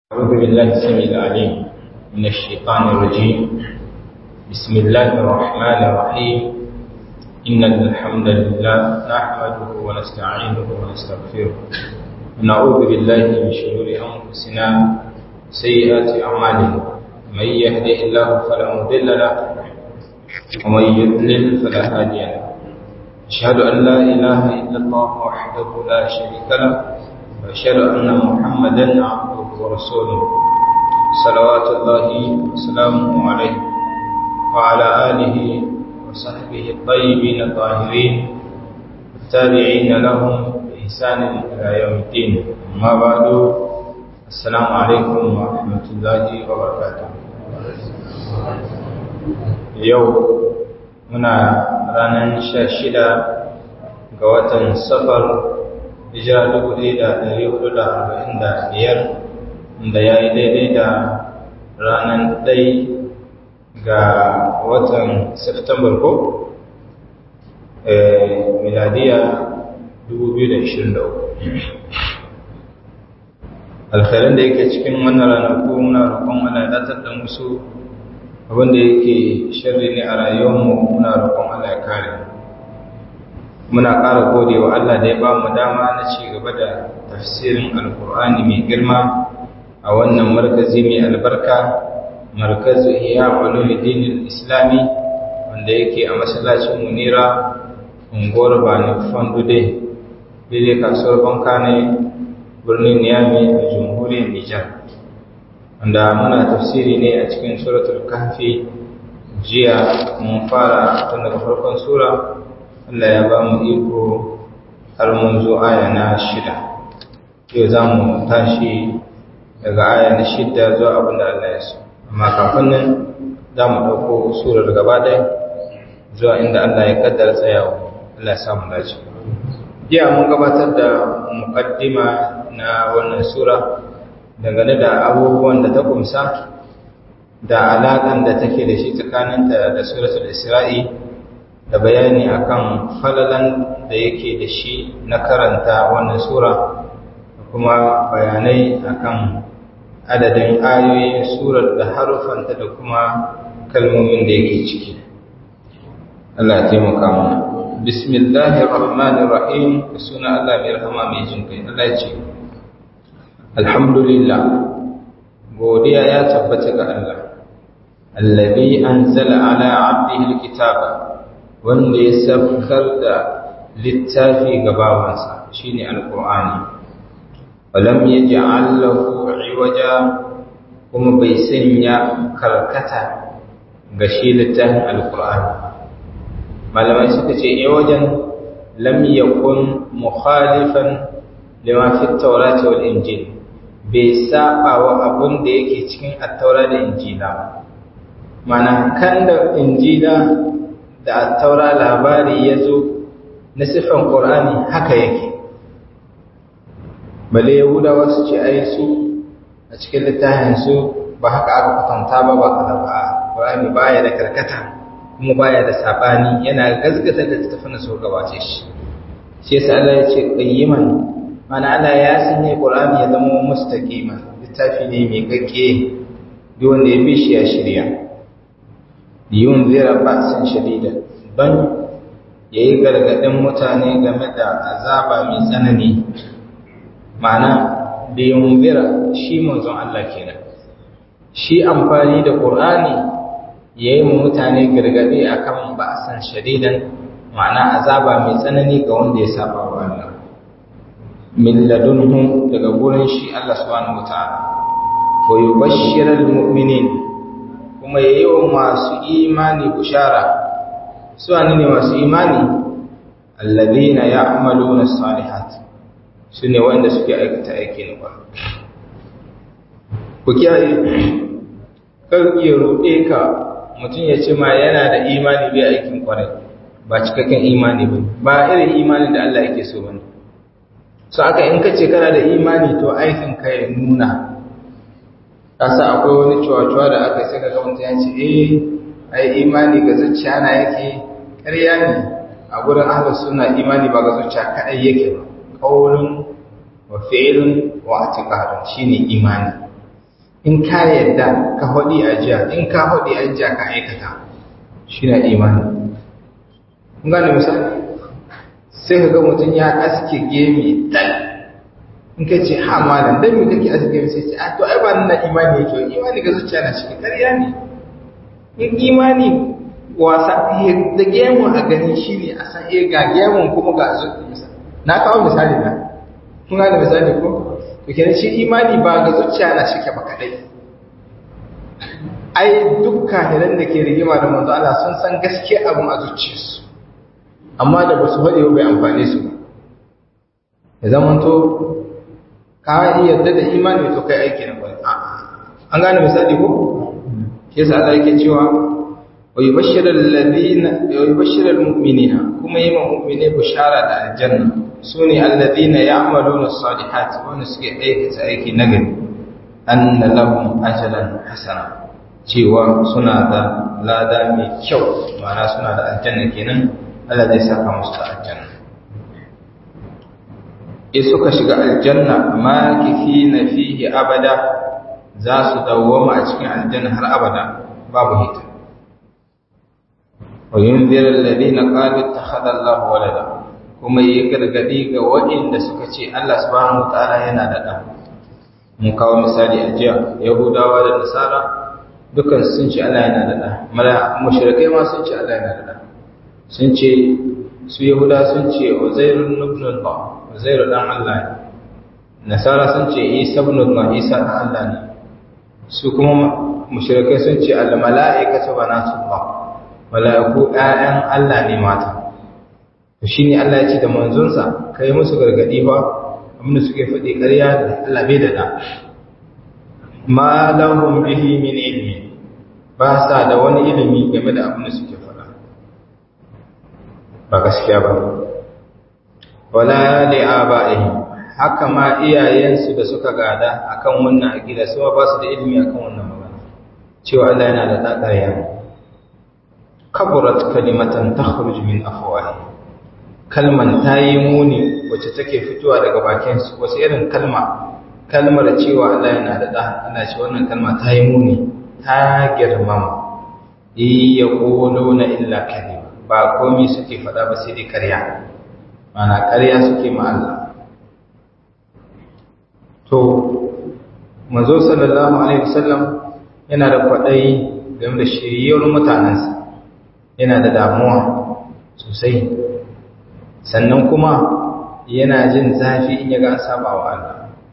أعوذ بالله السميع العليم من الشيطان الرجيم بسم الله الرحمن الرحيم إن الحمد لله نحمده ونستعينه ونستغفره ونعوذ بالله من شرور أنفسنا سيئات أعمالنا من يهده الله فلا مضل له ومن يضلل فلا هادي له أشهد أن لا إله إلا الله وحده لا شريك له وأشهد أن محمدا عبده ورسوله صلوات الله وسلامه عليه وعلى آله وصحبه الطيبين الطاهرين التابعين لهم بإحسان إلى يوم الدين أما بعد السلام عليكم ورحمة الله وبركاته يوم muna ranar sha shida ga watan safar hijira dubu ɗaya da ɗari hudu da arba'in da biyar da ya yi daidai da ranar ɗai ga watan september ko miladiya dubu biyu da ishirin da uku alkhairan da yake cikin wannan ranaku muna roƙon ana datar da musu abinda yake sharri ne a rayuwarmu muna roƙon Allah ya kare muna ƙara gode wa Allah da ya ba mu dama na ci gaba da tafsirin alkur'ani mai girma a wannan markazi mai albarka markazu iya ulumuddin islami wanda yake a masallacin munira unguwar bani fondude daidai kasuwar banka ne birnin niyami a jamhuriyar nijar wanda muna tafsiri ne a cikin suratul kahfi jiya mun fara tun daga farkon sura Allah ya ba mu iko har mun zo aya na shida yau za mu tashi daga aya na shida zuwa abin da Allah ya so amma kafin nan za mu ɗauko surar gaba ɗaya zuwa inda Allah ya kaddara tsayawa Allah ya samu dace jiya mun gabatar da muqaddima na wannan sura dangane da abubuwan da ta kumsa da alaƙan da take da shi tsakaninta da suratul isra'i da bayani akan falalan da yake da shi na karanta wannan sura da kuma bayanai akan adadin ayoyin surar da harufanta da kuma kalmomin da yake ciki Allah ya taimaka mana bismillahir rahmanir rahim suna Allah mai rahama mai jin kai Allah ya ce alhamdulillah godiya ya tabbata ga Allah allazi anzala ala abdihi alkitaba wanda ya saukar da littafi ga bawansa shine alqur'ani walam yaj'al lahu iwaja kuma bai sanya karkata ga shi littafin alqur'ani malamai suka ce iwajan lam yakun mukhalifan lima fi at-taurati wal injil bai saba wa abun da yake cikin attaura da injila mana kan da injila da attaura labari ya zo na siffan ƙorani haka yake bale yahudawa su ce ai su a cikin littafinsu ba haka aka kwatanta ba ba a ba ƙorani baya da karkata kuma baya da saɓani yana gazgata da tattafin da su gabace shi shi yasa Allah ya ce qayyiman mana Allah ya sanya Qur'ani ya zama mustaqima littafi ne mai gaske duk wanda ya bi shi ya shirya yun zira ba'sin shadida ban yayi gargadin mutane game da azaba mai tsanani ma'ana da yun zira shi manzon Allah kenan shi amfani da Qur'ani yayi mu mutane gargadi akan ba'san shadidan ma'ana azaba mai tsanani ga wanda ya saba wa Allah min ladunhu daga gurin shi Allah subhanahu wataala wa yubashshiral mu'minin kuma yayi wa masu imani bushara su ne masu imani alladhina ya'maluna as-salihat sune wanda suke aikata aiki na kwarai ku kiyaye kar ya rude ka mutum ya ce ma yana da imani bai aikin kwarai ba cikakken imani ba ba irin imani da Allah yake so bane so aka in ka ce kana da imani to aikin ka ya nuna kasa akwai wani cuwa-cuwa da aka sai ga mutum ya ce eh ai imani ga zuciya na yake ƙarya ne a gurin ahlus sunna imani ba ga zuciya kadai yake ba qaulun wa fi'lun wa i'tiqadun shine imani in ka yadda ka hodi a jiya in ka hodi a jiya ka aikata shi na imani kun gane misali sai ka ga mutum ya aske gemi tal in ka ce ha malam dan me kake aske gemi sai ce a to ai ba nan imani yake imani ga zuciya na cikin ƙarya ne in imani wasa da gemun a gani shi ne a san eh ga gemun kuma ga zuciya na kawo misali na kun gane misali ko to kenan shi imani ba ga zuciya na shike ba kadai ai duk kahiran da ke rigima da manzo Allah sun san gaskiya abin a zuciyarsu amma da basu faɗi ba bai amfane su ba ya zama to ka yarda da imani to kai aiki na kwai an gane misali ko shi yasa Allah yake cewa wa yubashshiru alladhina wa yubashshiru almu'minina kuma yi ma mu'mine bushara da aljanna sune alladhina ya'maluna as-salihati wanda suke aikata aiki nagari anna lahum ajran hasana cewa suna da lada mai kyau ma'ana suna da aljanna kenan Allah zai saka musu da aljanna in suka shiga aljanna ma kifina fihi abada za su dawwama a cikin aljanna har abada babu hita wa yunzir alladhina qalu ittakhadha Allahu walada kuma yi gargadi ga waɗanda suka ce Allah subhanahu wataala yana da ɗan mun kawo misali a jiya yahudawa da nasara dukan sun ce Allah yana da ɗan mala mushrikai ma sun ce Allah yana da ɗan sun ce su yahuda sun ce uzairun ibn Allah uzairu dan Allah ne nasara sun ce isa ibn Allah isa dan Allah ne su kuma mushrikai sun ce al mala'ikatu banatullah mala'iku ƴaƴan Allah ne mata to shine Allah ya ce da manzonsa kai musu gargadi ba abinda suke faɗi ƙarya da Allah bai da da ma lahum bihi min ilmi ba sa da wani ilimi game da abin da suke faɗa ba gaskiya ba wala li aba'ihim haka ma iyayensu da suka gada akan wannan aqida su ba su da ilimi akan wannan magana cewa Allah yana da dakarya kaburat kalimatan takhruj min afwahi kalman tayi muni wacce take fitowa daga bakin su wace irin kalma kalmar cewa Allah yana da da Allah ce wannan kalma tayi muni ta girmama iya quluna illa kadhib ba komai suke faɗa ba sai dai ƙarya mana ƙarya suke ma Allah to manzo sallallahu alaihi wasallam yana da kwaɗayi game da shiriyar mutanensa yana da damuwa sosai sannan kuma yana jin zafi in ya ga an saba wa Allah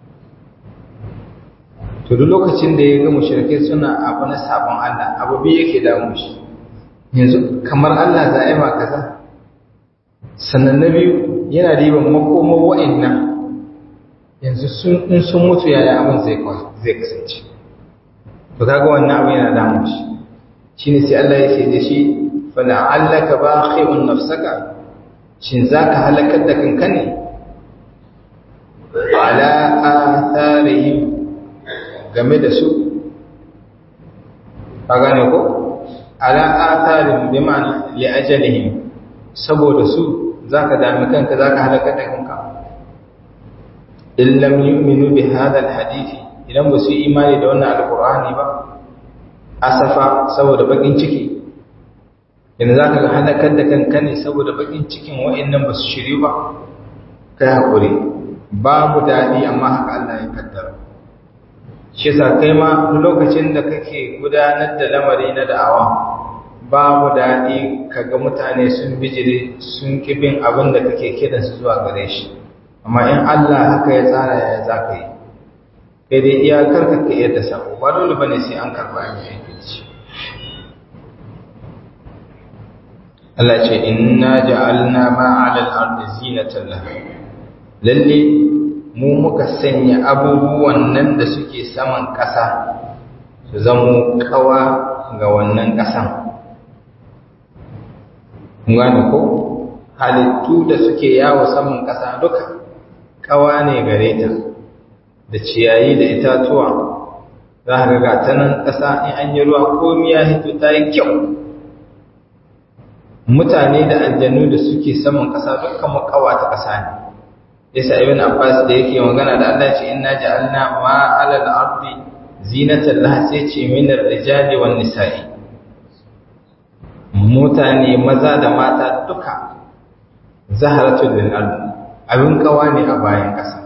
to duk lokacin da ya ga mushrike suna abu na sabon Allah abu bi yake damu shi yanzu kamar Allah za a yi ma kaza sannan na biyu yana riban makomar wa'annan yanzu in sun mutu yaya abin zai kasance to kaga wannan abin yana damun shi shine sai Allah ya ce da shi fala'allaka baqi'un nafsaka shin zaka halakar da kanka ne ala atharihim game da su ka gane ko ala atharihim bi ma'ana li ajalihim saboda su zaka dami kanka zaka halakar da kanka in lam yu'minu bi hadha alhadith idan ba su imani da wannan alqur'ani ba asafa saboda bakin ciki yanzu zaka ga halakar da kanka ne saboda bakin cikin wa'annan ba su shiri ba kai hakuri babu dadi amma haka Allah ya kaddara shi yasa kai ma duk lokacin da kake gudanar da lamari na da'awa babu dadi kaga mutane sun bijire sun kibin abin da kake kiransu zuwa gare shi amma in Allah haka ya tsara ya za ka yi kai dai iyakar ka ka yadda sako ba dole ba ne sai an karɓa an yi aikin ci Allah ce inna ja'alna ma 'ala al-ardi zinatan laha lalle mu muka sanya abubuwan nan da suke saman ƙasa su zamo kawa ga wannan ƙasan kun gane ko halittu da suke yawo saman ƙasa duka kawa ne gare ta da ciyayi da itatuwa za ka ga ta nan ƙasa in an yi ruwa komi ya hito ta yi kyau mutane da aljanu da suke saman ƙasa dukkan makawa ta ƙasa ne yasa ibn abbas da yake magana da Allah ce inna ja'alna ma 'ala al-ardi zinatan laha sai ce minar rijali wan nisa'i mutane maza da mata duka zaharatul lil abin kawa ne a bayan ƙasa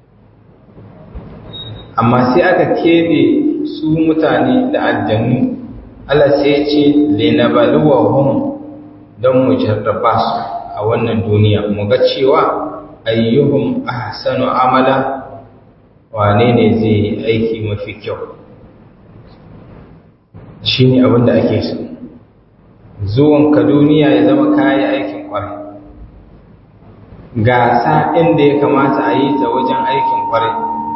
amma sai aka kebe su mutane da aljannu Allah sai ya ce linabaluwahum don mu jarraba su a wannan duniya mu ga cewa ayyuhum ahsanu amala wane ne zai yi aiki mafi kyau shine abin da ake so zuwan ka duniya ya zama kayi aikin kwarai gasa inda ya kamata a yi ta wajen aikin kwarai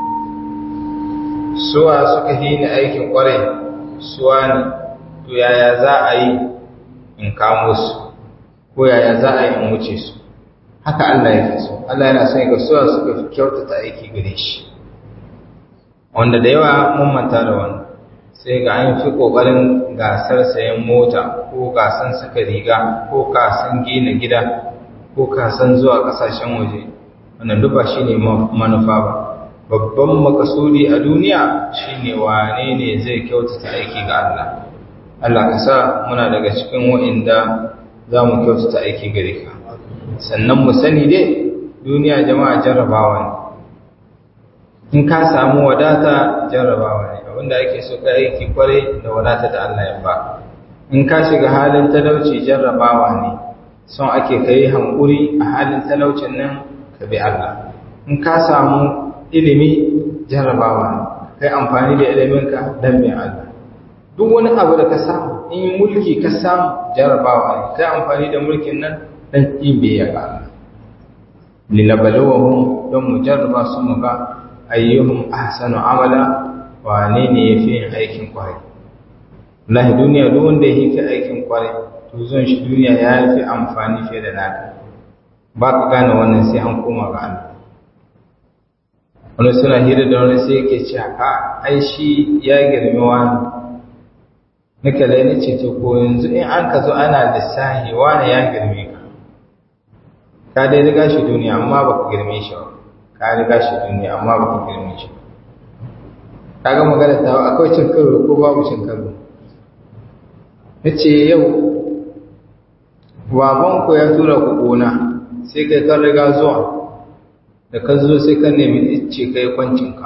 suwa suka yi ni aikin kwarai suwa ne to yaya za a yi in kamo su ko yaya za a yi in wuce su haka Allah ya so Allah yana son ga suwa suka fi kyautata aiki gare shi wanda da yawa mun manta da wannan sai ga an fi kokarin gasar sayan mota ko gasan saka riga ko gasan gina gida ko kasan zuwa kasashen waje wannan duk ba shine manufa ba babban makasudi a duniya shine wane ne zai kyautata aiki ga Allah Allah ka sa muna daga cikin wa'inda za mu kyautata aiki gare ka sannan mu sani dai duniya jama'a jarrabawa ne in ka samu wadata jarrabawa ne abinda ake so ka aiki kwarai da wadata da Allah ya ba in ka shiga halin talauci jarrabawa ne son ake kai hankuri a halin talaucin nan ka bi Allah in ka samu ilimi jarrabawa ne kai amfani da iliminka dan bin Allah duk wani abu da ka samu in mulki ka samu jarrabawa ne kai amfani da mulkin nan dan yin biyayya ga Allah linabalawahum don mu jarraba su mu ga ayyuhum ahsanu amala wane ne yafi yin aikin kwarai wallahi duniya duk wanda yake aikin kwarai to zon shi duniya ya fi amfani fiye da naka ba ka gane wannan sai an koma ga Allah wani suna hira da wani sai yake ce a ai shi ya girmi wani nika lai ni ce to ko yanzu in an ka zo ana lissahi wani ya girme ka ka dai riga shi duniya amma ba ka girme shi ba ka riga shi duniya amma ba ka girme shi ka ga magana ta akwai cin karo ko babu cin karo na ce yau babanku ya tura ku gona sai kai kan riga zuwa da ka zo sai ka nemi icce kai kwancinka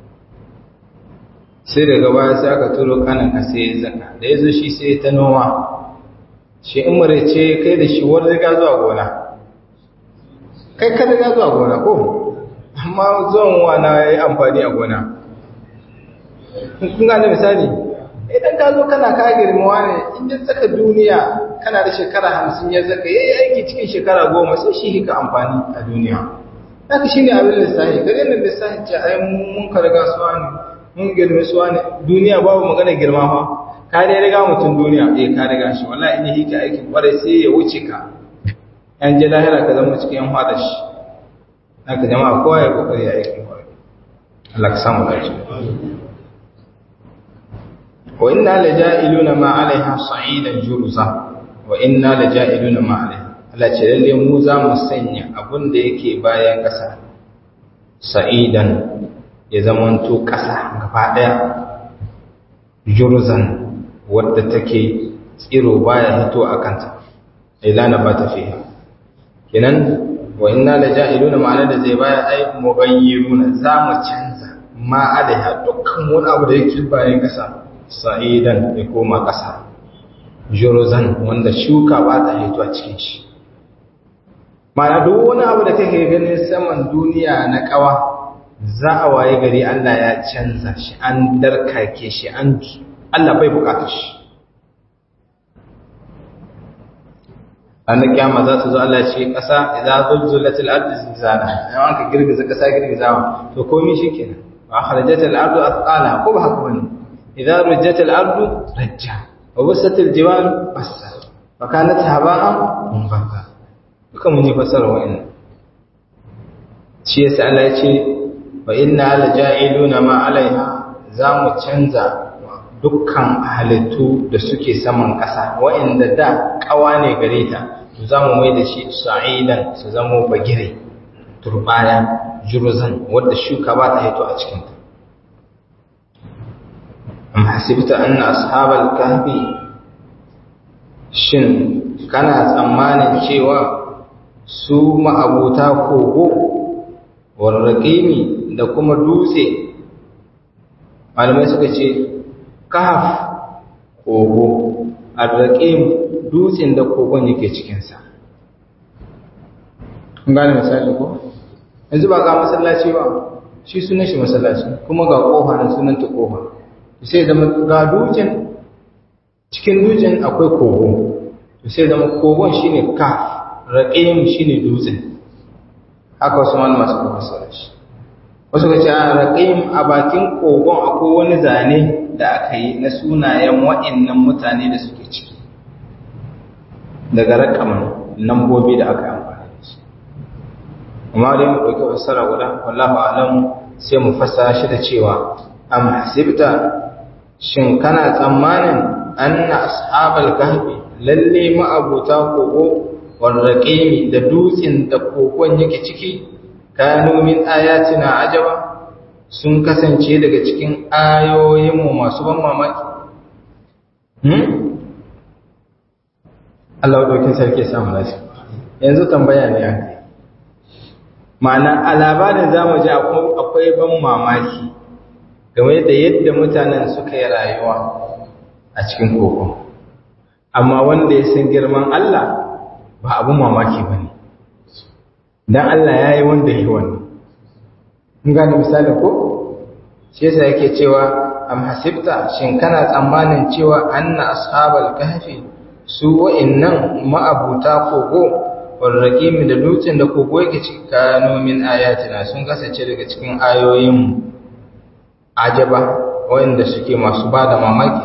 sai daga baya sai aka turo kananka sai ya zaka da ya zo shi sai ta noma shi in ce kai da shi wani riga zuwa gona kai ka riga zuwa gona ko amma zuwan wana ya yi amfani a gona kun gane misali idan ka zo kana ka girmawa ne in ya tsaka duniya kana da shekara hamsin ya zaka ya yi aiki cikin shekara goma sai shi hika amfani a duniya haka shi ne abin lissahi ka ganin lissahi ce ai mun ka riga suwa ne mun girme suwa ne duniya babu magana girma fa ka dai riga mutum duniya eh ka riga shi wallahi in ya hika aikin kwarai sai ya wuce ka yan je lahira ka zama cikin yan fada shi haka jama'a kowa ya kokari ya aikin kwarai Allah ka samu dace wa inna laja'iluna ma 'alaiha sa'idan jurza wa inna laja'iluna ma 'alaiha Allah ce lalle mu za mu sanya abin da yake bayan ƙasa sa'idan ya zamanto ƙasa gaba ɗaya jurzan wadda take tsiro baya hito a kanta ilana ba ta fiye kenan wa inna laja'iluna ma'ana da zai baya ai mubayyiruna za mu canza ma alaiha dukkan wani abu da yake bayan ƙasa sa'idan ya koma ƙasa jurzan wanda shuka ba ta hito a cikin shi mana duk wani abu da kake ganin saman duniya na kawa za a waye gari Allah ya canza shi an darkake shi an Allah bai bukata shi an kiyama za su zo Allah ce kasa idza zulzulatil ardu zilzala an ka girgiza kasa girgizawa to komai shikenan wa kharajatil ardu athqala ko ba haka bane idza rujjatil ardu rajja wa wasatil jibalu bassa wa kanat haba'an munbatha duka mun yi fasara wa'annan shi yasa Allah ya ce wa inna laja'iluna ma alaiha za mu canza dukkan halittu da suke saman ƙasa wa'anda da ƙawa ne gare ta to za mu mai da shi sa'idan su zama bagire turbaya jurzan wadda shuka ba ta hito a cikinta am hasibta anna ashabal kahfi shin kana tsammanin cewa su ma'abuta kogo warraƙimi da kuma dutse malamai suka ce kahf kogo arraƙim dutsen da kogon yake cikinsa kun gane misali ko yanzu ba ga masallaci ba shi sunan shi masallaci kuma ga kofa na sunan ta kofa sai zama ga dutsen cikin dutsen akwai kogo sai zama kogon shine kaf raqim shine dutsen haka wasu malama suka fassara shi wasu ka ce a raqim a bakin kogon akwai wani zane da aka yi na sunayen wa'annan mutane da suke ciki daga rakaman lambobi da aka yi amfani da su amma dai mu ɗauki fassara guda wallahu alam sai mu fassara shi da cewa am hasibta shin kana tsammanin anna ashabal kahfi lalle ma'abuta kogo warraqimi da dutsen da kogon yake ciki kanu min ayatina ajaba sun kasance daga cikin ayoyinmu masu ban mamaki hmm Allah ɗaukin sarki samu lafi yanzu tambaya ne aka ma'ana a labarin za mu ji akwai ban mamaki game da yadda mutanen suka yi rayuwa a cikin kogon amma wanda ya san girman Allah ba abin mamaki ba ne don Allah ya yi wanda ya yi wannan in gane misali ko shi yasa yake cewa am hasibta shin kana tsammanin cewa anna ashabal kahfi su wa'annan ma'abuta kogo warraqimi da dutsen da kogo yake cikano min ayatina sun kasance daga cikin ayoyin ajaba wanda suke masu bada mamaki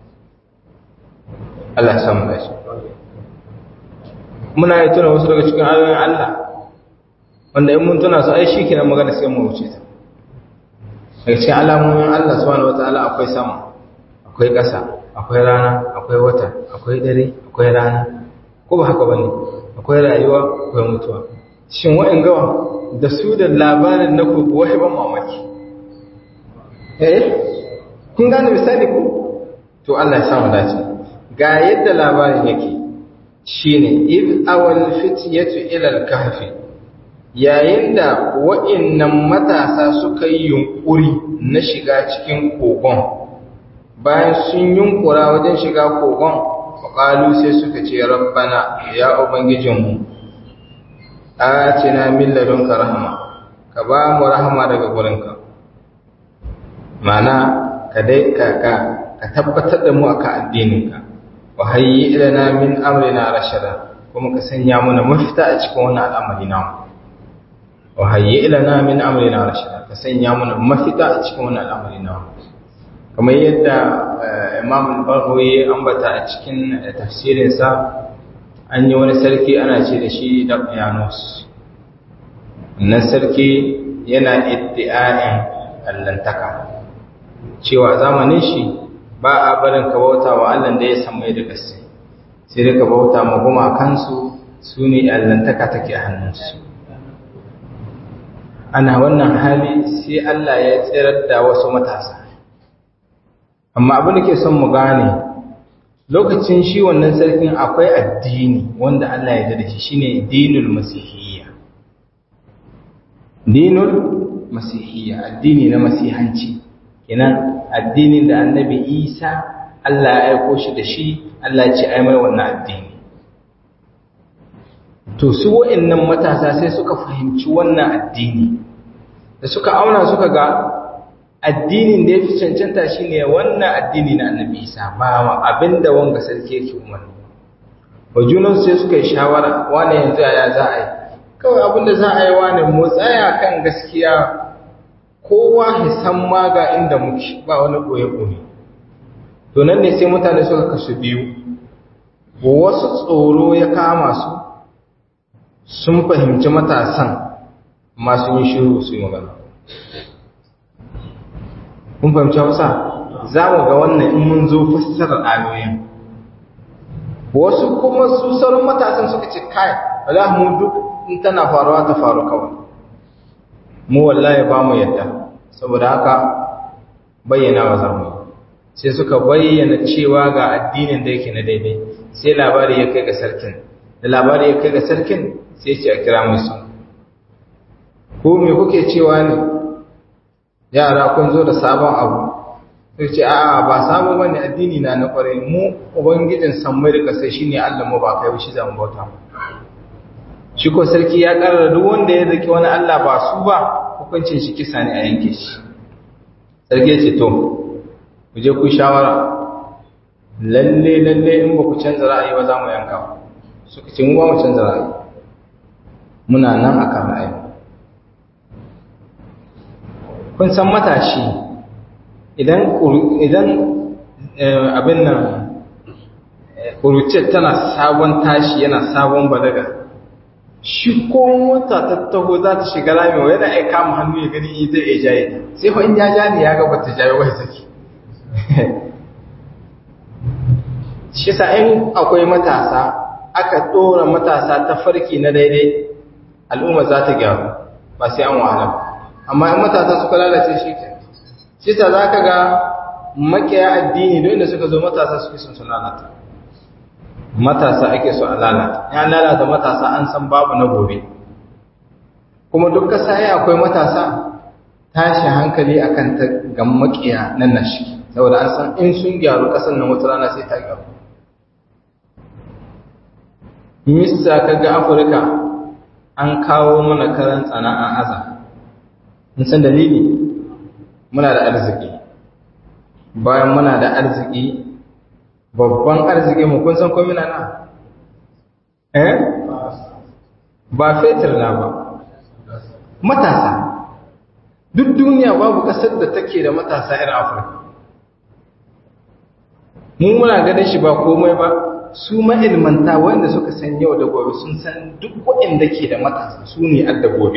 Allah samu da shi muna yi tuna wasu daga cikin ayoyin Allah wanda in mun tuna su ai shi kenan magana sai mu wuce ta daga cikin alamomin Allah subhanahu wataala akwai sama akwai ƙasa akwai rana akwai wata akwai dare akwai rana ko ba haka bane akwai rayuwa akwai mutuwa shin wa'in gawa da su da labarin na kuku wai ban mamaki eh kun gane misali ku to Allah ya samu dace ga yadda labarin yake shine id awal fityatu ila al-kahfi yayin da wa'innan matasa suka yi yunkuri na shiga cikin kogon bayan sun yunkura wajen shiga kogon faƙalu sai suka ce rabbana ya ubangijinmu atina min ladunka rahama ka ba mu rahama daga gurinka mana ka dai ka ka tabbatar da mu akan addininka wa hayyi ilana min amrina rashada kuma ka sanya mana mafita a cikin wannan al'amari namu wa hayyi ilana min amrina rashada ka sanya mana mafita a cikin wannan al'amari namu kamar yadda Imam al-Baghawi ambata a cikin tafsirin sa an yi wani sarki ana ce da shi Daqyanus wannan sarki yana iddi'a'in allantaka cewa zamanin shi ba a barin ka bauta wa Allah da ya samu da gaske sai dai ka bauta ma gumakansu su ne allantaka take a hannunsu ana wannan hali sai Allah ya tsirar da wasu matasa amma abin da ke son mu gane lokacin shi wannan sarkin akwai addini wanda Allah ya da shi shine dinul masihiyya dinul masihiyya addini na masihanci kenan addinin da annabi Isa Allah ya aiko shi da shi Allah ya ce ai mai wannan addini to su wa'annan matasa sai suka fahimci wannan addini da suka auna suka ga addinin da ya fi cancanta shi ne wannan addini na annabi isa ba abinda wanga sarki yake umarni wa junan sai suka yi shawara wane yanzu ya za a yi kawai abinda za a yi wane mu tsaya kan gaskiya kowa hisan ma ga inda muke ba wani ɓoye-ɓoye to nan ne sai mutane suka kasu biyu wasu tsoro ya kama su sun fahimci matasan masu yin shiru su yi magana kun fahimci hausa za mu ga wannan in mun zo fassarar ayoyin wasu kuma su sauran matasan suka ce kai wala mu duk in tana faruwa ta faru kawai mu wallahi ba mu yadda saboda haka bayyana wa za mu yi sai suka bayyana cewa ga addinin da yake na daidai sai labari ya kai ga sarkin da labari ya kai ga sarkin sai ce a kira musu ko me kuke cewa ne yara kun zo da sabon abu sai ce a'a ba sabon bane addini na na kwarai mu ubangijin sammai da kasai shine Allah mu ba kai shi zamu bauta shi ko sarki ya karara duk wanda ya zaki wani Allah ba su ba hukuncin shi kisa ne a yanke shi sarki ya ce to ku je ku shawara lalle lalle in ba ku canza ra'ayi ba za mu yanka suka ce mu ba mu canza ra'ayi muna nan akan ra'ayi kun san matashi idan idan abin nan kuruce tana sabon tashi yana sabon balaga shi ko wata ta taho za ta shiga rami wa yana aika mu hannu ya gani in zai iya jaye sai fa in ya ja ne ya ga bata jaye wai saki shi sa in akwai matasa aka dora matasa ta farki na daidai al'umma za ta gyaru ba sai an wahala ba amma in matasa suka lalace shi ke shi sa za ka ga makiya addini don inda suka zo matasa suke sun su lalata matasa ake so a lalata ya lalata matasa an san babu na gobe kuma duk kasa ya akwai matasa tashi hankali akan ta ga makiya nan na shi saboda an san in sun gyaru kasan nan wata rana sai ta gyaru mista kaga afirka an kawo mana karan tsana an aza mun san dalili muna da arziki bayan muna da arziki babban arziki mu kun san ko mina na eh ba fetur na ba matasa duk duniya babu kasar da take da matasa irin afirka mu muna ganin shi ba komai ba su ma'ilmanta wanda suka san yau da gobe sun san duk waɗanda ke da matasa su ne adda gobe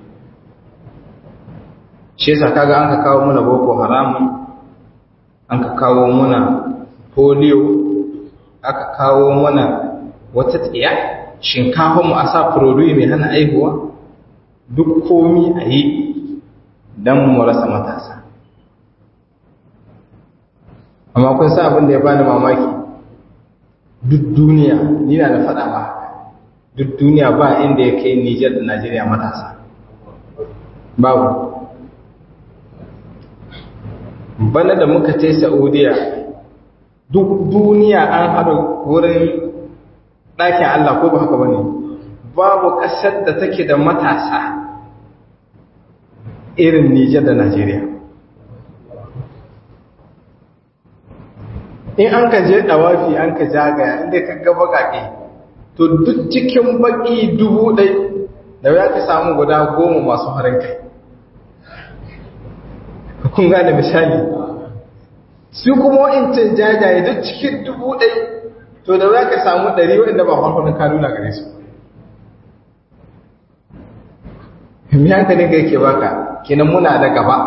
shi yasa kaga an ka kawo muna boko haramun an ka kawo muna polio aka kawo mana wata tsiya shinkafa mu a sa furoduyi mai hana aihuwa duk komi a yi don mu rasa matasa amma kun sa abin da ya bani mamaki duk duniya ni na da faɗa ba duk duniya ba inda ya kai Nijar da Najeriya matasa babu bana da muka ce Saudiya duk duniya an haɗa wurin ɗakin Allah ko ba haka bane babu ƙasar da take da matasa irin Nijar da Najeriya in an ka je ɗawafi an ka jagaya inda ka ga baƙaƙe to duk cikin baƙi dubu ɗai da ya ka samu guda goma masu harin kai kun gane misali su kuma wa'incin jajaye duk cikin dubu ɗai to da za ka samu ɗari waɗanda ba farfanin kanuna gare su mi hankalin ga yake baka kenan muna da gaba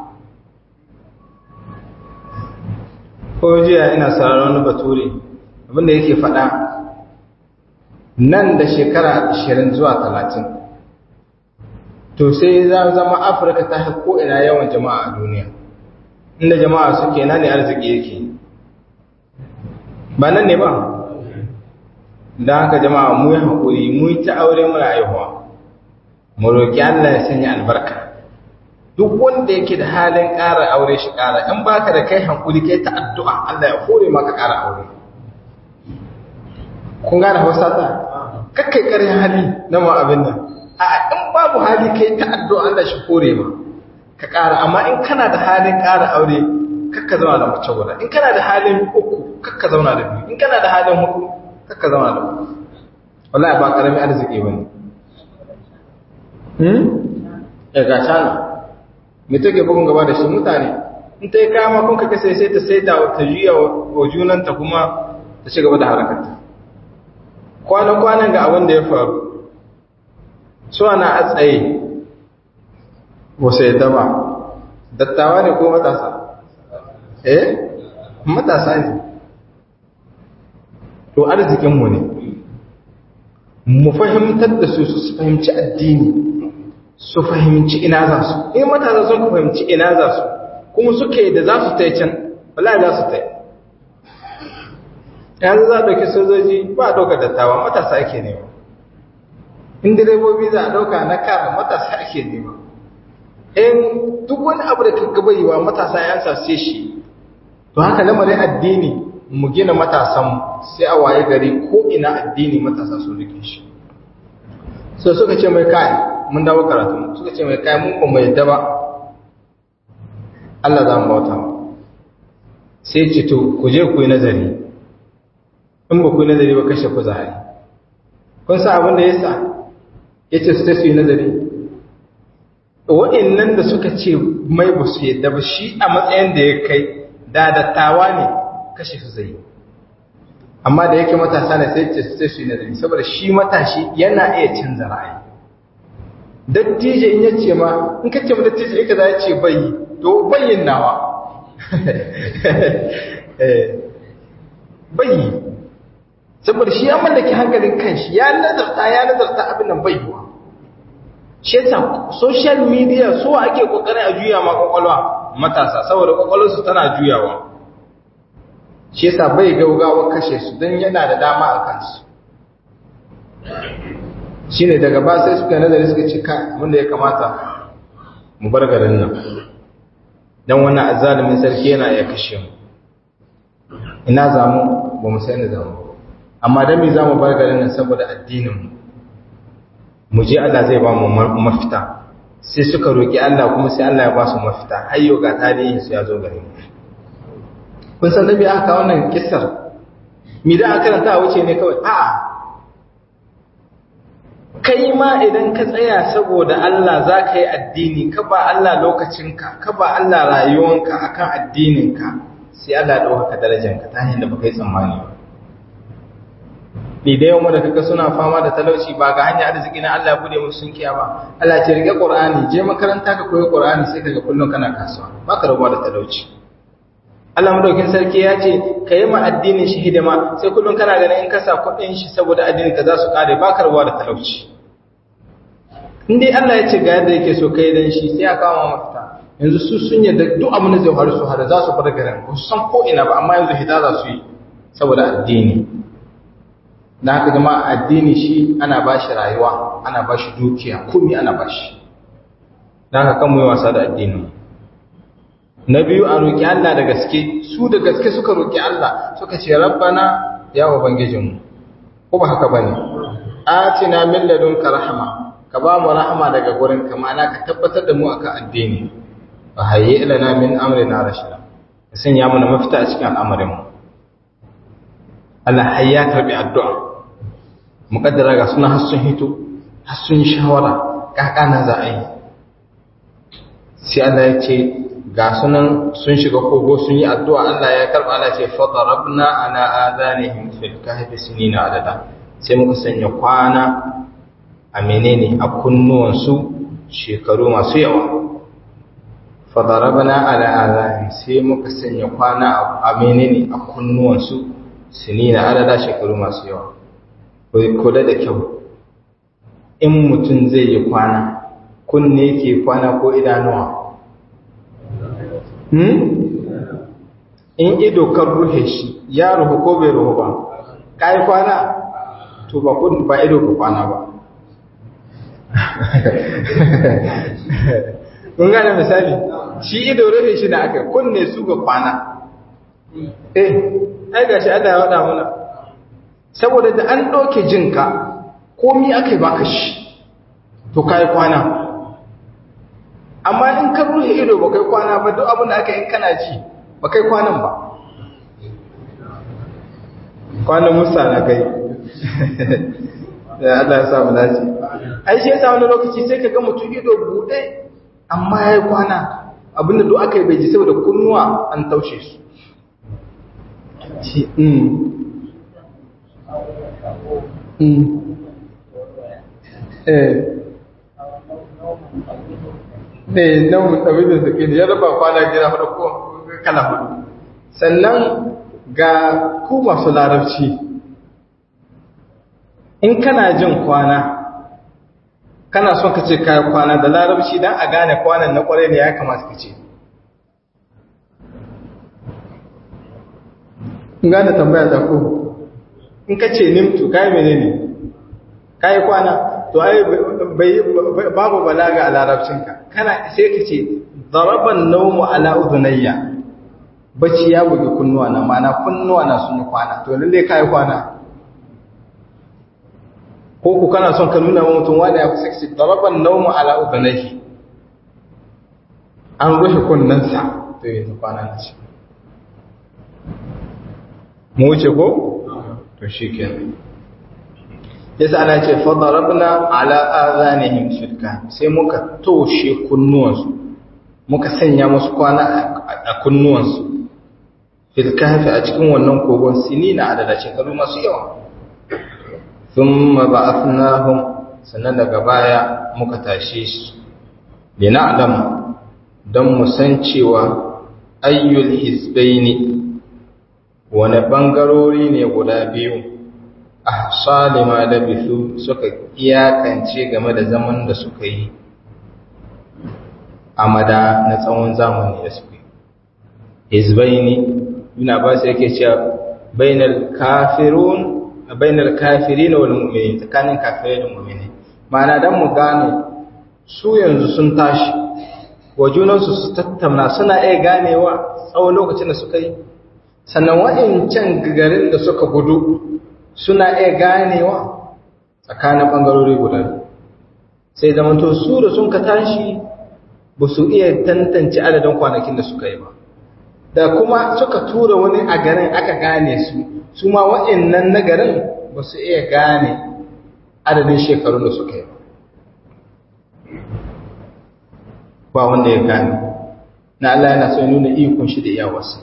ko jiya ina sauraron wani bature abinda yake faɗa nan da shekara 20 zuwa 30 to sai za zama afirka ta ko ina yawan jama'a a duniya inda jama'a suke nan ne arziki yake ba nan ne ba don haka jama'a mu yi haƙuri mu yi ta aure muna aihuwa mu roƙi Allah ya sanya albarka duk wanda yake da halin ƙara aure shi ƙara in baka da kai hankuli kai ta addu'a Allah ya hore maka ƙara aure kun gane hausa ta kakkai ƙarin hali na ma abin nan a in babu hali kai ta addu'a Allah shi hore ma ka ƙara amma in kana da halin ƙara aure kakka zauna da mace guda in kana da halin uku kakka zauna da biyu in kana da halin hudu kakka zauna da uku wallahi ba ƙaramin arziki bane hmm ya ga shana me take bugun gaba da shi mutane in ta yi kama kun ka kasa sai ta sai ta ta juya wa junanta kuma ta ci gaba da harakarta kwanan-kwanan ga abin da ya faru su ana a tsaye wasu yadda ba dattawa ne ko matasa eh matasa ne to arzikinmu ne mu fahimtar da su su fahimci addini su fahimci ina za su in matasa sun fahimci ina za su kuma suke da za su ta can wallahi za su tai yanzu za a ɗauki sojoji ba a ɗauka dattawa matasa ake nema in direbobi za a ɗauka na kara matasa ake nema in duk wani abu da ka gabayewa matasa ya sace shi to haka lamarin addini mu gina matasan sai a waye gari ko ina addini matasa sun rike shi so suka ce mai kai mun dawo karatu suka ce mai kai mun ba mai daba Allah za mu bauta sai ce to ku je ku yi nazari in ba ku yi nazari ba kashe ku zahari kun sa abin da ya sa ya ce su ta su yi nazari wa'innan da suka ce mai ba su yadda ba shi a matsayin da ya kai da dattawa ne kashe su zai amma da yake matasa ne sai ce su ta su yi nazari saboda shi matashi yana iya canza ra'ayi dattijo in ya ce ma in ka ce ma dattijo in ka za ya ce bai to bayin nawa bai saboda shi ya mallaki hankalin kanshi ya nazarta ya nazarta abin nan bai yiwa shi yasa social media so ake kokarin a juya ma kwakwalwa matasa saboda kwakwalwarsu tana juyawa shi yasa bai gaugawa kashe su don yana da dama a kansu shine daga ba sai suka nazari suka ce ka wanda ya kamata mu bar garin nan don wannan azalimin sarki yana iya kashe mu ina zamu ba mu sai ni zamu amma dan me zamu bar garin nan saboda addinin mu mu je Allah zai ba mu mafita sai suka roki Allah kuma sai Allah ya ba su mafita hayyo ga tarihin su ya zo gare mu kun san da me aka wannan kissar mi da aka karanta wuce ne kawai a'a kai ma idan ka tsaya saboda Allah za ka yi addini ka ba Allah lokacinka ka ba Allah rayuwanka akan addininka sai Allah ɗaukaka darajanka ta hanyar da baka yi tsammani ba ni da yawan da kaga suna fama da talauci ba ga hanyar arziki na Allah bude musu sun kiya ba Allah ce rike Qur'ani je makaranta ka koyi Qur'ani sai kaga kullun kana kasuwa baka rabuwa da talauci Allah madaukin sarki ya ce ka yi ma addinin shi hidima sai kullun kana ganin in ka sa kuɗin shi saboda addinin ka za su kare baka rabuwa da talauci in dai Allah ya ce ga yadda yake so kai dan shi sai ya kama mafita yanzu su sun yadda duk abin da zai faru su hada za su bar garin ba su san ko ina ba amma yanzu hita za su yi saboda addini da haka zama addini shi ana ba shi rayuwa ana ba shi dukiya komi ana ba shi da haka kan yi wasa da addini na biyu a roƙi Allah da gaske su da gaske suka roƙi Allah suka ce rabbana ya ubangijinmu ko ba haka bane atina min ladunka rahma ka ba mu rahama daga gurin ka ma'ana ka tabbatar da mu akan addini fa hayyi lana min amrina rashida ka sanya mana mafita a cikin al'amarin mu Allah hayya karbi addu'a muqaddara ga suna har sun hito har sun yi shawara kakana za a yi sai Allah ya ce ga sunan sun shiga kogo sun yi addu'a Allah ya karba Allah ce fadarabna ala adanihim fil kahfi sinina adada sai muka sanya kwana a menene a kunnuwansu shekaru masu yawa fadarabna ala adanihim sai muka sanya kwana a menene a kunnuwansu sinina adada shekaru masu yawa kula da kyau in mutum zai yi kwana kunne ke kwana ko idanuwa in ido kan ruhe shi ya ruhu ko bai ruhu ba ka yi kwana to ba kun ba ido ka kwana ba kun gane misali shi ido ruhe shi da aka kunne su ga kwana eh ai gashi Allah ya wada mana saboda da an ɗauke jinka komi aka yi baka shi to ka yi kwana amma in ka ruhe ido ba kai kwana ba duk abin da aka yi kana ji ba kai kwanan ba kwanan musa na kai da Allah ya samu dace ai shi yasa wani lokaci sai ka ga mutum ido buɗe amma ya yi kwana abin da duk aka yi bai ji saboda kunnuwa an taushe su eh ne nau'in abin da suke da ya raba kwana gida hudu ko kala hudu sannan ga ku masu larabci in kana jin kwana kana son ka ce kayan kwana da larabci don a gane kwanan na kwarai ne ya kamata ka ce gane tambaya ta ko in ka ce nimtu kai menene kai kwana to ai babu balaga a larabcinka kana sai ka ce daraban naumu ala udunayya bacci ya bugi kunnuwa na mana kunnuwa na sun yi kwana to lalle kai kwana ko ku kana son ka nuna wa mutum wanda ya kusa ce daraban naumu ala udunayhi an rufe kunnansa to yanzu kwana na ce mu wuce ko to shikenan yasa ana ce fadarabna ala azanihim shirka sai muka toshe kunnuwansu muka sanya musu kwana a kunnuwansu fil kahfi a cikin wannan kogon sinina adada shekaru masu yawa thumma ba'athnahum sannan daga baya muka tashe su lina'lam dan mu san cewa ayyul hizbaini wani bangarori ne guda biyu ahsali ma labithu suka iyakance game da zaman da suka yi amada na tsawon zamani da suka yi hizbaini yana ba su yake cewa bainal kafirun bainal kafirin wal mu'minin tsakanin kafirai da mu'mini ma'ana dan mu gane su yanzu sun tashi wa junansu su tattauna suna iya ganewa tsawon lokacin da suka yi sannan wa'incan garin da suka gudu suna iya ganewa tsakanin ɓangarori guda sai zamanto su da sun ka tashi ba su iya tantance adadin kwanakin da suka yi ba da kuma suka tura wani a garin aka gane su su ma wa'innan na garin ba su iya gane adadin shekarun da suka yi ba ba wanda ya gane na Allah yana so nuna ikon shi da iyawarsa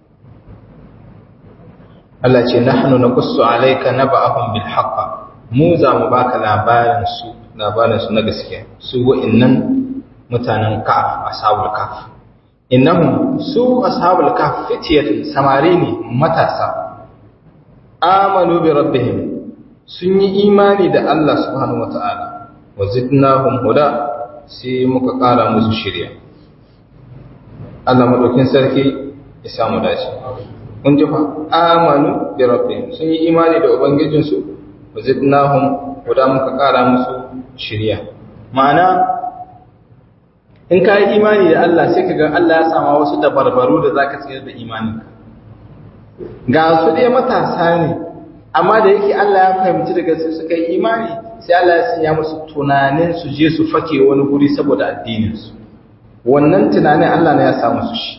Allah ce nahnu naqussu alayka naba'ahum bil haqq mu za mu baka labarin su labarin su na gaskiya su wa'annan mutanen kaf ashabul kaf innahum su ashabul kaf fitiyatun samari ne matasa amanu bi rabbihim sun yi imani da Allah subhanahu wataala wa zidnahum huda sai muka kara musu shirya Allah madaukin sarki ya samu dace mun ji fa amanu bi rabbihim sun yi imani da ubangijin su wazidnahum guda muka kara musu shiriya ma'ana in ka yi imani da Allah sai ka ga Allah ya sama wasu dabarbaru da zaka tsira da imaninka ga su dai matasa ne amma da yake Allah ya fahimci daga su suka yi imani sai Allah ya sanya musu tunanin su je su fake wani guri saboda addinin su wannan tunanin Allah ne ya sa musu shi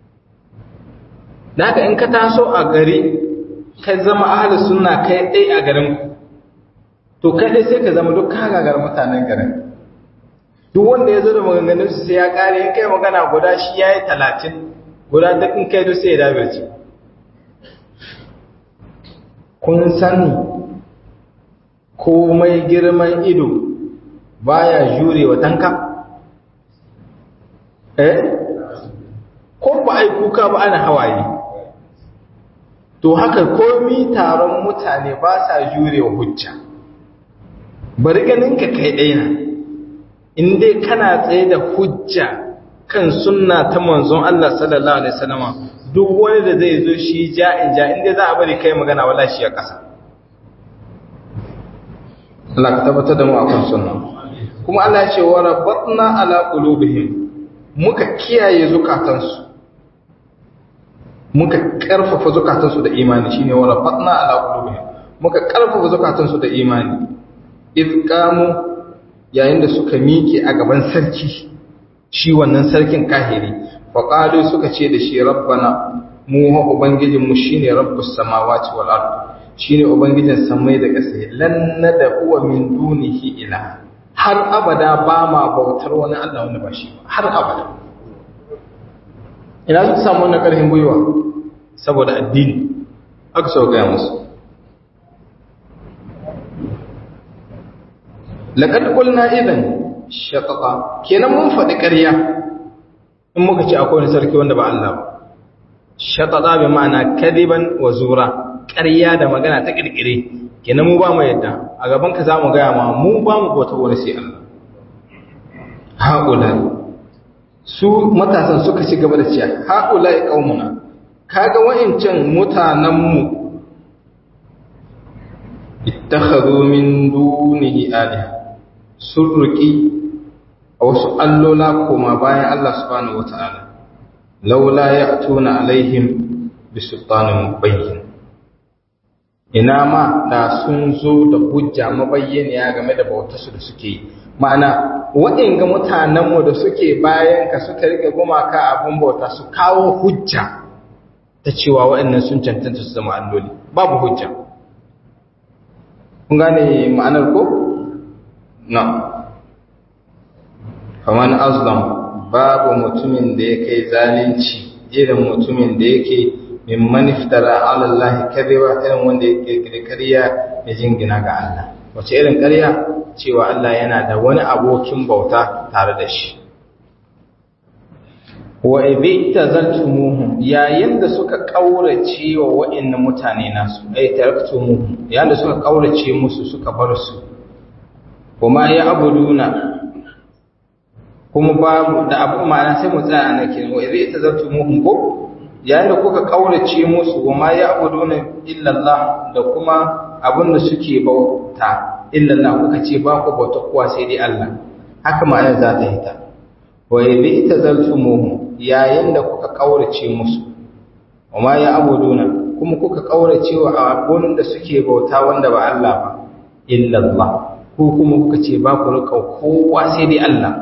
da haka in ka taso a gari ka zama ahli sunna kai dai a garin ku to kai dai sai ka zama duk ka gagar mutanen garin duk wanda ya zo da maganganun su sai ya kare in kai magana guda shi yayi 30 guda duk in kai duk sai ya dabirce kun sani komai girman ido baya jure wa tanka eh ko ba ai kuka ba ana hawaye to haka komi taron mutane ba sa jure wa hujja bari ganin ka kai ɗaya in dai kana tsaye da hujja kan sunna ta manzon Allah sallallahu alaihi wasallama duk wani da zai zo shi ja'in ja in dai za a bari kai magana wala shi a ƙasa Allah ka tabbatar da mu akan sunna kuma Allah ya ce wa rabbatna ala qulubihim muka kiyaye zukatansu muka karfafa zukatansu da imani shine wa rafatna ala qulubihim muka karfafa zukatansu da imani id qamu yayin da suka miƙe a gaban sarki shi wannan sarkin kahiri fa qalu suka ce da shi rabbana mu ha ubangijin mu shine rabbus samawati wal ard shine ubangijin samai da ƙasa lan nada huwa min dunihi ila har abada ba ma bautar wani Allah wanda ba shi ba har abada ina suka samu wannan ƙarfin gwiwa saboda addini aka so gaya musu laqad qulna idan shaqaqa kenan mun faɗi ƙarya in muka ce akwai wani sarki wanda ba Allah ba shaqaqa bi ma'ana kadiban wa zura ƙarya da magana ta kirkire kenan mu ba mu yadda a gaban ka zamu gaya ma mu ba mu bauta wani sai Allah haula su matasan suka ci gaba da cewa haula qaumuna kaga wa'incan mutanenmu ittakhadhu min dunihi aliha sun ruki a wasu allola koma bayan Allah subhanahu wata'ala laula ya'tuna alaihim bisultanin mubayyin ina ma da sun zo da hujja mabayyaniya game da bautarsu da suke yi ma'ana waɗanga mutanenmu da suke bayan ka suka rike gumaka abin bauta su kawo hujja ta cewa waɗannan sun cancanta su zama alloli babu hujja kun gane ma'anar ko? na faman azlam babu mutumin da ya kai zalunci irin mutumin da yake min maniftara alallahi karewa irin wanda ya kirkiri karya ya jingina ga Allah wace irin karya cewa Allah yana da wani abokin bauta tare da shi wa idhi tazaltumuhum yayin da suka kaurace wa wa'annan mutane nasu ay taraktumuhum yayin da suka kaurace musu suka bar su kuma ya abuduna kuma babu da abu ma'ana sai mu tsaya anan kenan wa idhi tazaltumuhum ko yayin da kuka kaurace musu wa ma ya abuduna illa Allah da kuma abin da suke bauta illa Allah kuka ce ba ku bauta kuwa sai dai Allah haka ma'anar za ta hita wa idhi tazaltumuhum yayin da kuka kaurace musu amma ya abuduna kuma kuka kaurace wa abun da suke bauta wanda ba Allah ba illa Allah ko kuma kuka ce ba ku rika kowa sai dai Allah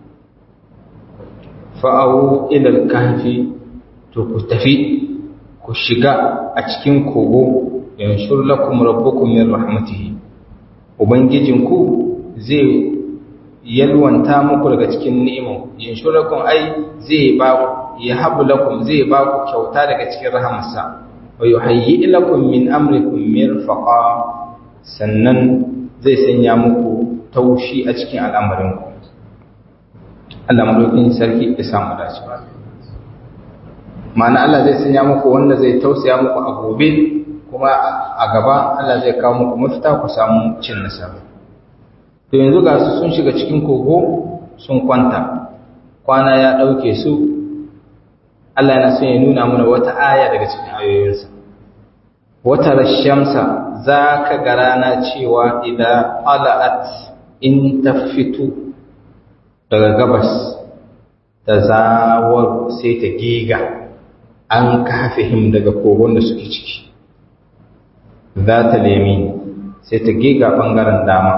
fa'awu ila al-kahfi to ku tafi ku shiga a cikin kogo yanshur lakum rabbukum min rahmatihi ubangijinku zai yalwanta muku daga cikin ni'imu yanshurakum ai zai ba ya habu lakum zai ba ku kyauta daga cikin rahamarsa wa yuhayyi lakum min amrikum mirfaqa sannan zai sanya muku taushi a cikin al'amarinku Allah madaukin sarki ya samu dace ma'ana Allah zai sanya muku wanda zai tausaya muku a gobe kuma a gaba Allah zai kawo muku mafita ku samu cin nasara to yanzu ga su sun shiga cikin kogo sun kwanta kwana ya ɗauke su Allah yana son ya nuna mana wata aya daga cikin ayoyinsa wata rashamsa za ka ga rana cewa idan ala'at in ta fito daga gabas da zawar sai ta giga an kafihim daga kogon da suke ciki za ta lemi sai ta giga ɓangaren dama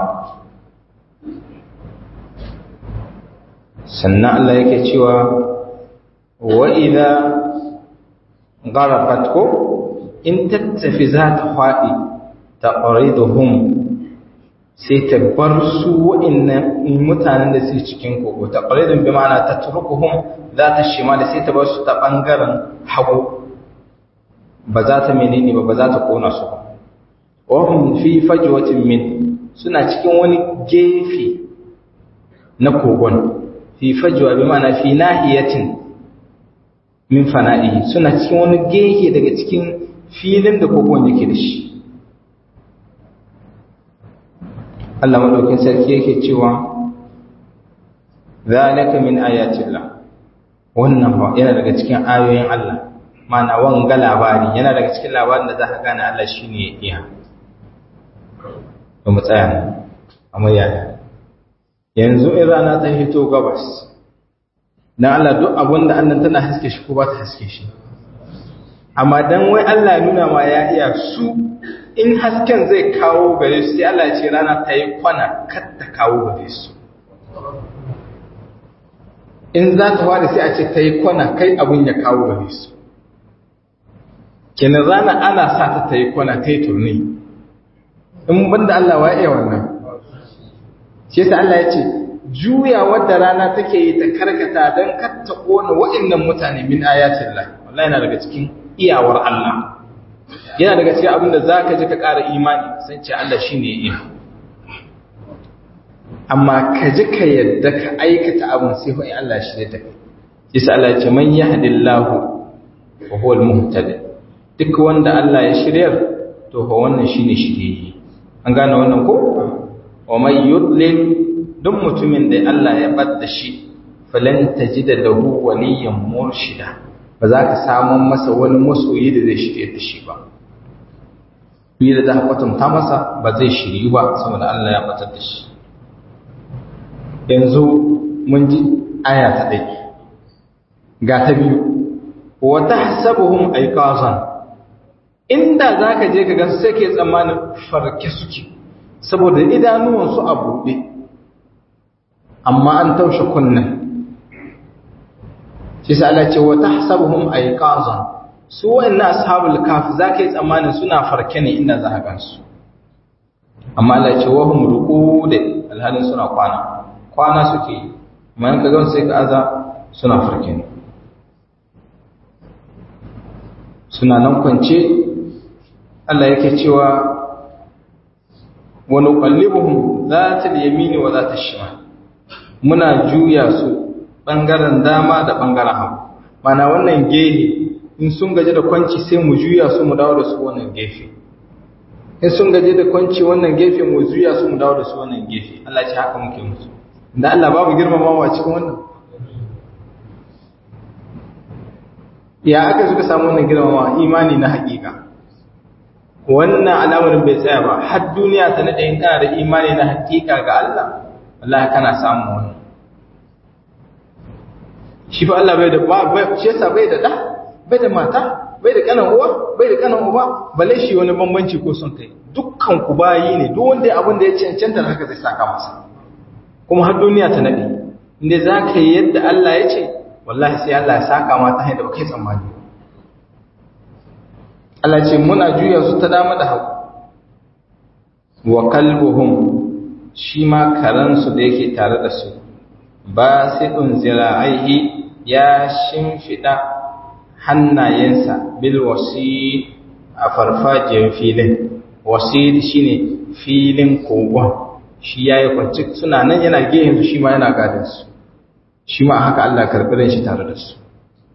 sannan Allah yake cewa wa idza gharafat ko in tattafi za ta faɗi ta qariduhum sai ta bar su wa'annan mutanen da suke cikin kogo ta qaridun bi ma'ana tatrukuhum za ta shima da sai ta bar su ta bangaren hagu ba za ta menene ba ba za ta kona su ba wa hum fi fajwatin min suna cikin wani gefe na kogon fi fajwa bi ma'ana fi nahiyatin min fana'i suna cikin wani gehe daga cikin filin da kogon yake da shi Allah madaukin sarki yake cewa zalika min ayatillah wannan yana daga cikin ayoyin Allah mana wanga labari yana daga cikin labarin da za ka gane Allah shine ya iya ba mu tsaya nan amma yaya yanzu in rana ta hito gabas dan Allah duk abin da annan tana haske shi ko ba ta haske shi amma dan wai Allah ya nuna ma ya iya su in hasken zai kawo gare su sai Allah ya ce rana ta yi kwana kar ta kawo gare su in za ta wada sai a ce ta yi kwana kai abin ya kawo gare su kenan rana ana sa ta ta yi kwana ta yi turni in banda Allah wa iya wannan shi yasa Allah ya ce juya wadda rana take yi ta karkata don katta kona wa'annan mutane min ayatin Allah wallahi yana daga cikin iyawar Allah yana daga cikin abin da zaka ji ka ƙara imani san ce Allah shine ya iya amma ka ji ka yadda ka aikata abin sai fa Allah shi ne take yasa Allah ya ce man yahdillahu wa huwal muhtadi duk wanda Allah ya shiryar to fa wannan shine shiriyi an gane wannan ko wa may yudlil duk mutumin da Allah ya badda shi falan tajida lahu waliyan murshida ba za ka samun masa wani masoyi da zai shirye da shi ba bi da za kwatanta masa ba zai shiryu ba saboda Allah ya batar da shi yanzu mun ji aya ta ɗai ga ta biyu wa tahsabuhum ayqazan inda zaka je ka ga sai ke tsammanin farke suke saboda idanuwansu a buɗe amma an taushe kunnen shi sa Allah ce wa tahsabuhum ayqazan su wa'annan ashabul kahf zaka yi tsammanin suna farke ne inda za ka gansu amma Allah ce wa hum ruqud alhalin suna kwana kwana suke yi amma in ka ga sai ka aza suna farke ne suna nan kwance Allah yake cewa wa nuqallibuhum zatal yamini wa zatal shimal muna juya su bangaren dama da bangaren hagu mana wannan gehe in sun gaje da kwanci sai mu juya su mu dawo da su wannan gefe in sun gaje da kwanci wannan gefe mu juya su mu dawo da su wannan gefe Allah ce haka muke musu da Allah babu girmamawa cikin wannan ya aka suka samu wannan girmamawa imani na hakika wannan al'amarin bai tsaya ba har duniya ta nade in kana da imani na hakika ga Allah wallahi kana samu wannan shi fa Allah bai da ba shi yasa bai da da bai da mata bai da kanan uwa bai da kanan uba balle shi wani bambanci ko son kai dukkan ku bayi ne duk wanda abin da ya cancanta haka zai saka masa kuma har duniya ta nade inda zaka yi yadda Allah ya ce wallahi sai Allah ya saka ma ta hanyar da ba kai tsammani Allah ce muna juya su ta dama da hagu wa kalbuhum shi ma karansu da yake tare da su ba sai ɗin zira'aihi ya shimfiɗa hannayensa bil wasi a farfajiyar filin wasi shi ne filin kogon shi ya yi kwanci suna nan yana gehen su shi ma yana gadinsu shi ma haka Allah karɓi shi tare da su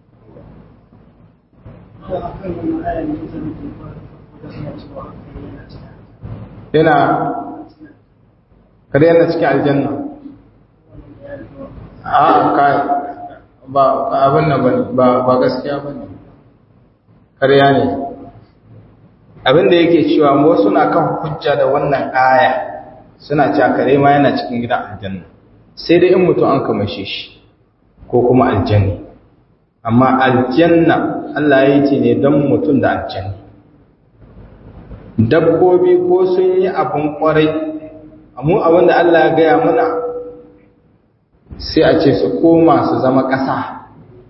yana kare yana cikin aljanna a kai ba abin nan ba ba gaskiya bane kariya ne abin da yake cewa wasu na kan hujja da wannan aya suna cewa kare ma yana cikin gidan aljanna sai dai in mutum an kamashe shi ko kuma aljanni amma aljanna Allah ya ce ne don mutum da aljanni dabbobi ko sun yi abin kwarai amma abin da Allah ya gaya mana sai a ce su koma su zama ƙasa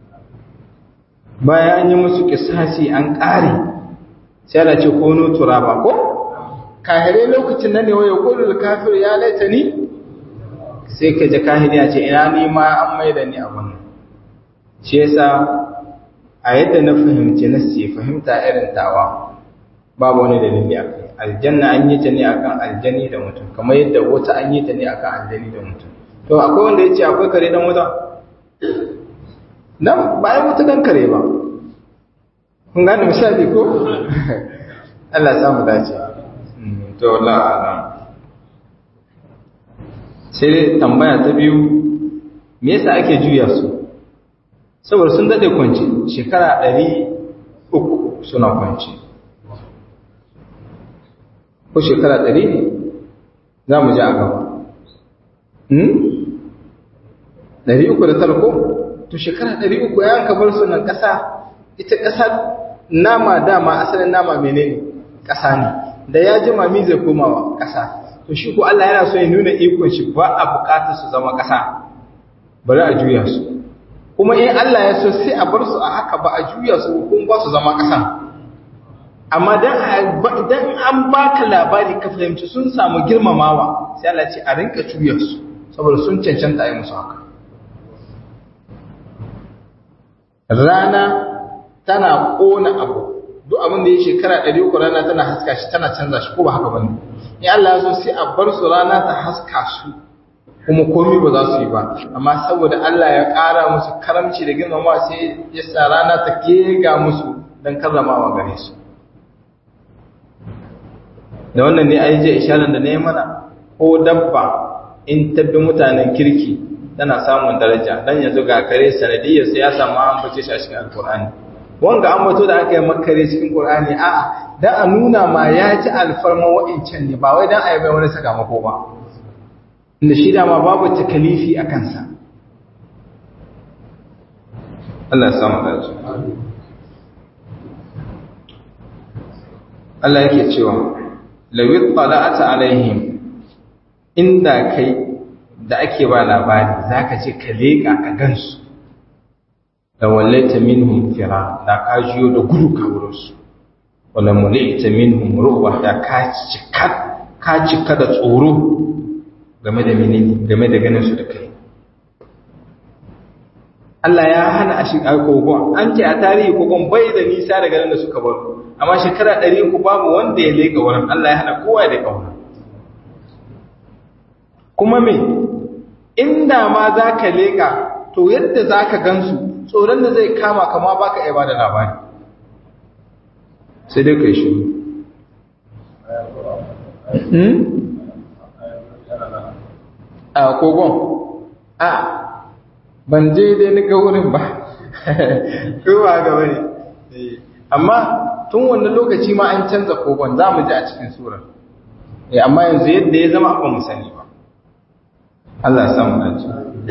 bayan an yi musu kisasi an ƙare sai ana ce kono turaba ko kahirai lokacin nan ne waya kulul kafir ya laita ni sai ka ji kahiri ya ce ina ni ma an maida ni abin shi yasa a yadda na fahimci na sai fahimta irin tawa babu wani dalili a kai aljanna an yi ta ne akan aljani da mutum kamar yadda wata an yi ta ne akan aljani da mutum to akwai wanda ya ce akwai kare dan wuta dan bayan wuta dan kare ba kun gane misali ko Allah ya samu dace to wallahi alam sai tambaya ta biyu me yasa ake juya su saboda sun dade kwanci shekara ɗari uku suna kwanci ko shekara ɗari ne za mu ji a gaba ɗari uku da tarko to shekara ɗari uku ya ka bar sunan ƙasa ita ƙasa nama dama asalin nama menene ƙasa ne da ya ji mami zai komawa ƙasa to shi ko Allah yana so ya nuna ikon shi ba a buƙatar su zama ƙasa bari a juya su kuma in Allah ya so sai a bar su a haka ba a juya su kuma ba su zama ƙasa amma dan an baka labari ka fahimci sun samu girmamawa sai Allah ce a rinka juya su saboda sun cancanta a yi musu haka rana tana ƙona abu duk abin da ya shekara ɗari uku rana tana haska shi tana canza shi ko ba haka bane in Allah ya so sai a bar su rana ta haska su kuma komai ba za su yi ba amma saboda Allah ya ƙara musu karamci da girmamawa sai ya sa rana ta kega musu don karramawa gare su da wannan ne ai je isharar da na yi mana ko dabba in tabbi mutanen kirki tana samun daraja dan yanzu ga kare sanadiyar sai ya samu an bace shi a cikin alqur'ani wanga an bato da aka yi makare cikin qur'ani a dan a nuna ma ya ci alfarma wa'incan ne ba wai dan a yi bai wani sakamako ba inda shi dama babu takalifi a kansa Allah ya samu dace Allah yake cewa lawit tala'ata alaihim inda kai da ake ba labari zaka ce ka leka ka gansu da wallaita minhum fira da ka jiyo da gudu ka wurin su wala mulita minhum ruwa da ka cika ka cika da tsoro game da menene game da ganin su da kai Allah ya hana a shiga kogon an ce a tarihi kogon bai da nisa daga nan da suka bar amma shekara ɗari uku babu wanda ya leka wurin Allah ya hana kowa da kauna kuma me inda ma za ka leka to yadda za ka gansu tsoron da zai kama kama ba ka ba da labari sai dai ka yi shi a kogon a ban je dai ni ga wurin ba ko ba ga bane amma tun wannan lokaci ma an canza kogon za mu ji a cikin surar eh amma yanzu yadda ya zama ba mu sani ba Allah ya samu dace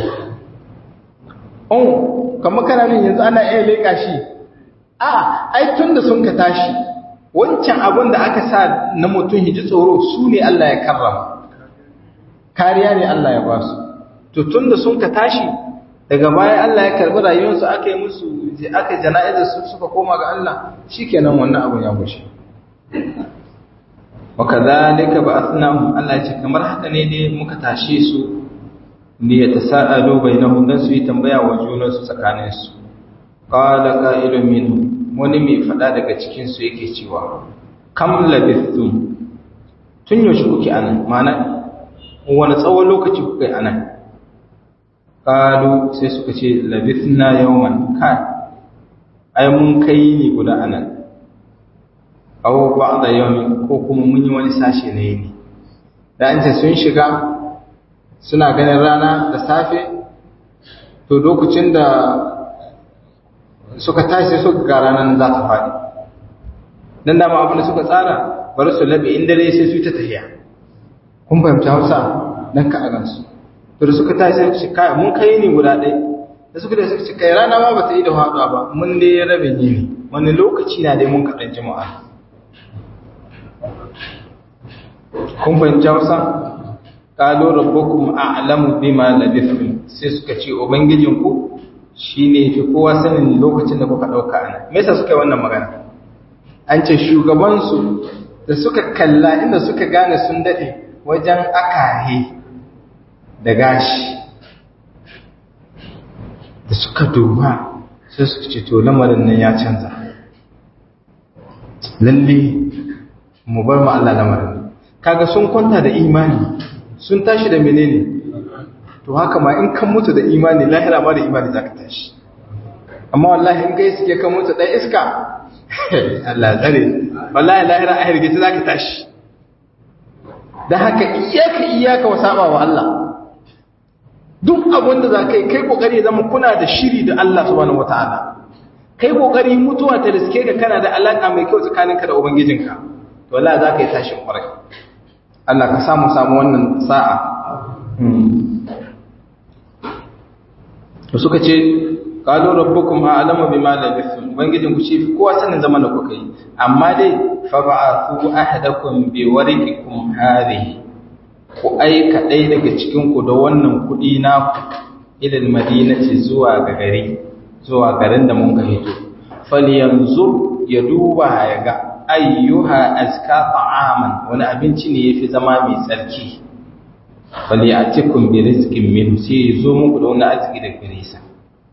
oh kamar kana nan yanzu ana iya leka shi a ai tun da sun ka tashi wancan abin da aka sa na mutum hiji tsoro su ne Allah ya karrama kariya ne Allah ya ba su to tun da sun ka tashi daga baya Allah ya karbi rayuwarsu aka yi musu aka jana'izar su suka koma ga Allah shikenan wannan abun ya gushe wa kadhalika ba'athnahum Allah ya ce kamar haka ne dai muka tashe su ne ya tasaalu bainahum dan su yi tambaya wa junan su tsakanin su qala qa'ilun minhum wani mai fada daga cikin su yake cewa kam labithum tun yaushe kuke anan ma'ana wani tsawon lokaci kuke anan Kalu sai suka ce labithna yawman kai ai mun kai ni guda anan aw ba'da yawmin ko kuma mun yi wani sashe na yini da an ce sun shiga suna ganin rana da safe to lokacin da suka tashi suka ga ranar za ta faɗi dan dama abin da suka tsara bari su labe in dare sai su ta tafiya kun fahimci Hausa dan ka a gansu to da suka tashi sai su kai mun kai ni guda ɗaya da suka da suka ce kai rana ma bata yi da haɗuwa ba mun dai ya rabe ni ne wani lokaci na dai mun kaɗan jama'a kun fahimci hausa ƙalo rabbukum a'lamu bima labithum sai suka ce ubangijinku shine fi kowa sanin lokacin da kuka ɗauka ana me yasa suka yi wannan magana an ce shugabansu da suka kalla inda suka gane sun daɗe wajen akahe da gashi da suka duba sai suka ce to lamarin nan ya canza lalle mu bar mu Allah lamarin kaga sun kwanta da imani sun tashi da menene to haka ma in kan mutu da imani lahira ma da imani zaka tashi amma wallahi in kai suke kan mutu dan iska Allah tsare wallahi lahira a hirgita zaka tashi dan haka iyaka iyaka wa saba wa Allah duk abin da za ka yi kai kokari zama kuna da shiri da Allah subhanahu wataala kai kokari mutuwa ta riske ka kana da alaka mai kyau tsakaninka da ubangijinka to wallahi za ka yi tashin kwarai Allah ka samu samu wannan sa'a to suka ce qalu rabbukum a'lamu bima labithum ubangijin ku shi kowa sanin zaman da kuka yi amma dai fa ba'athu ahadakum bi wariqikum hadhihi ku aika ɗaya daga cikinku da wannan kuɗi na ilil madinaci zuwa ga gari zuwa garin da mun ka hito falyanzu ya duba ya ga ayyuha azka ta'aman wani abinci ne yafi zama mai tsarki falyatikum bi rizqin min sai zo muku da wani arziki daga gare sa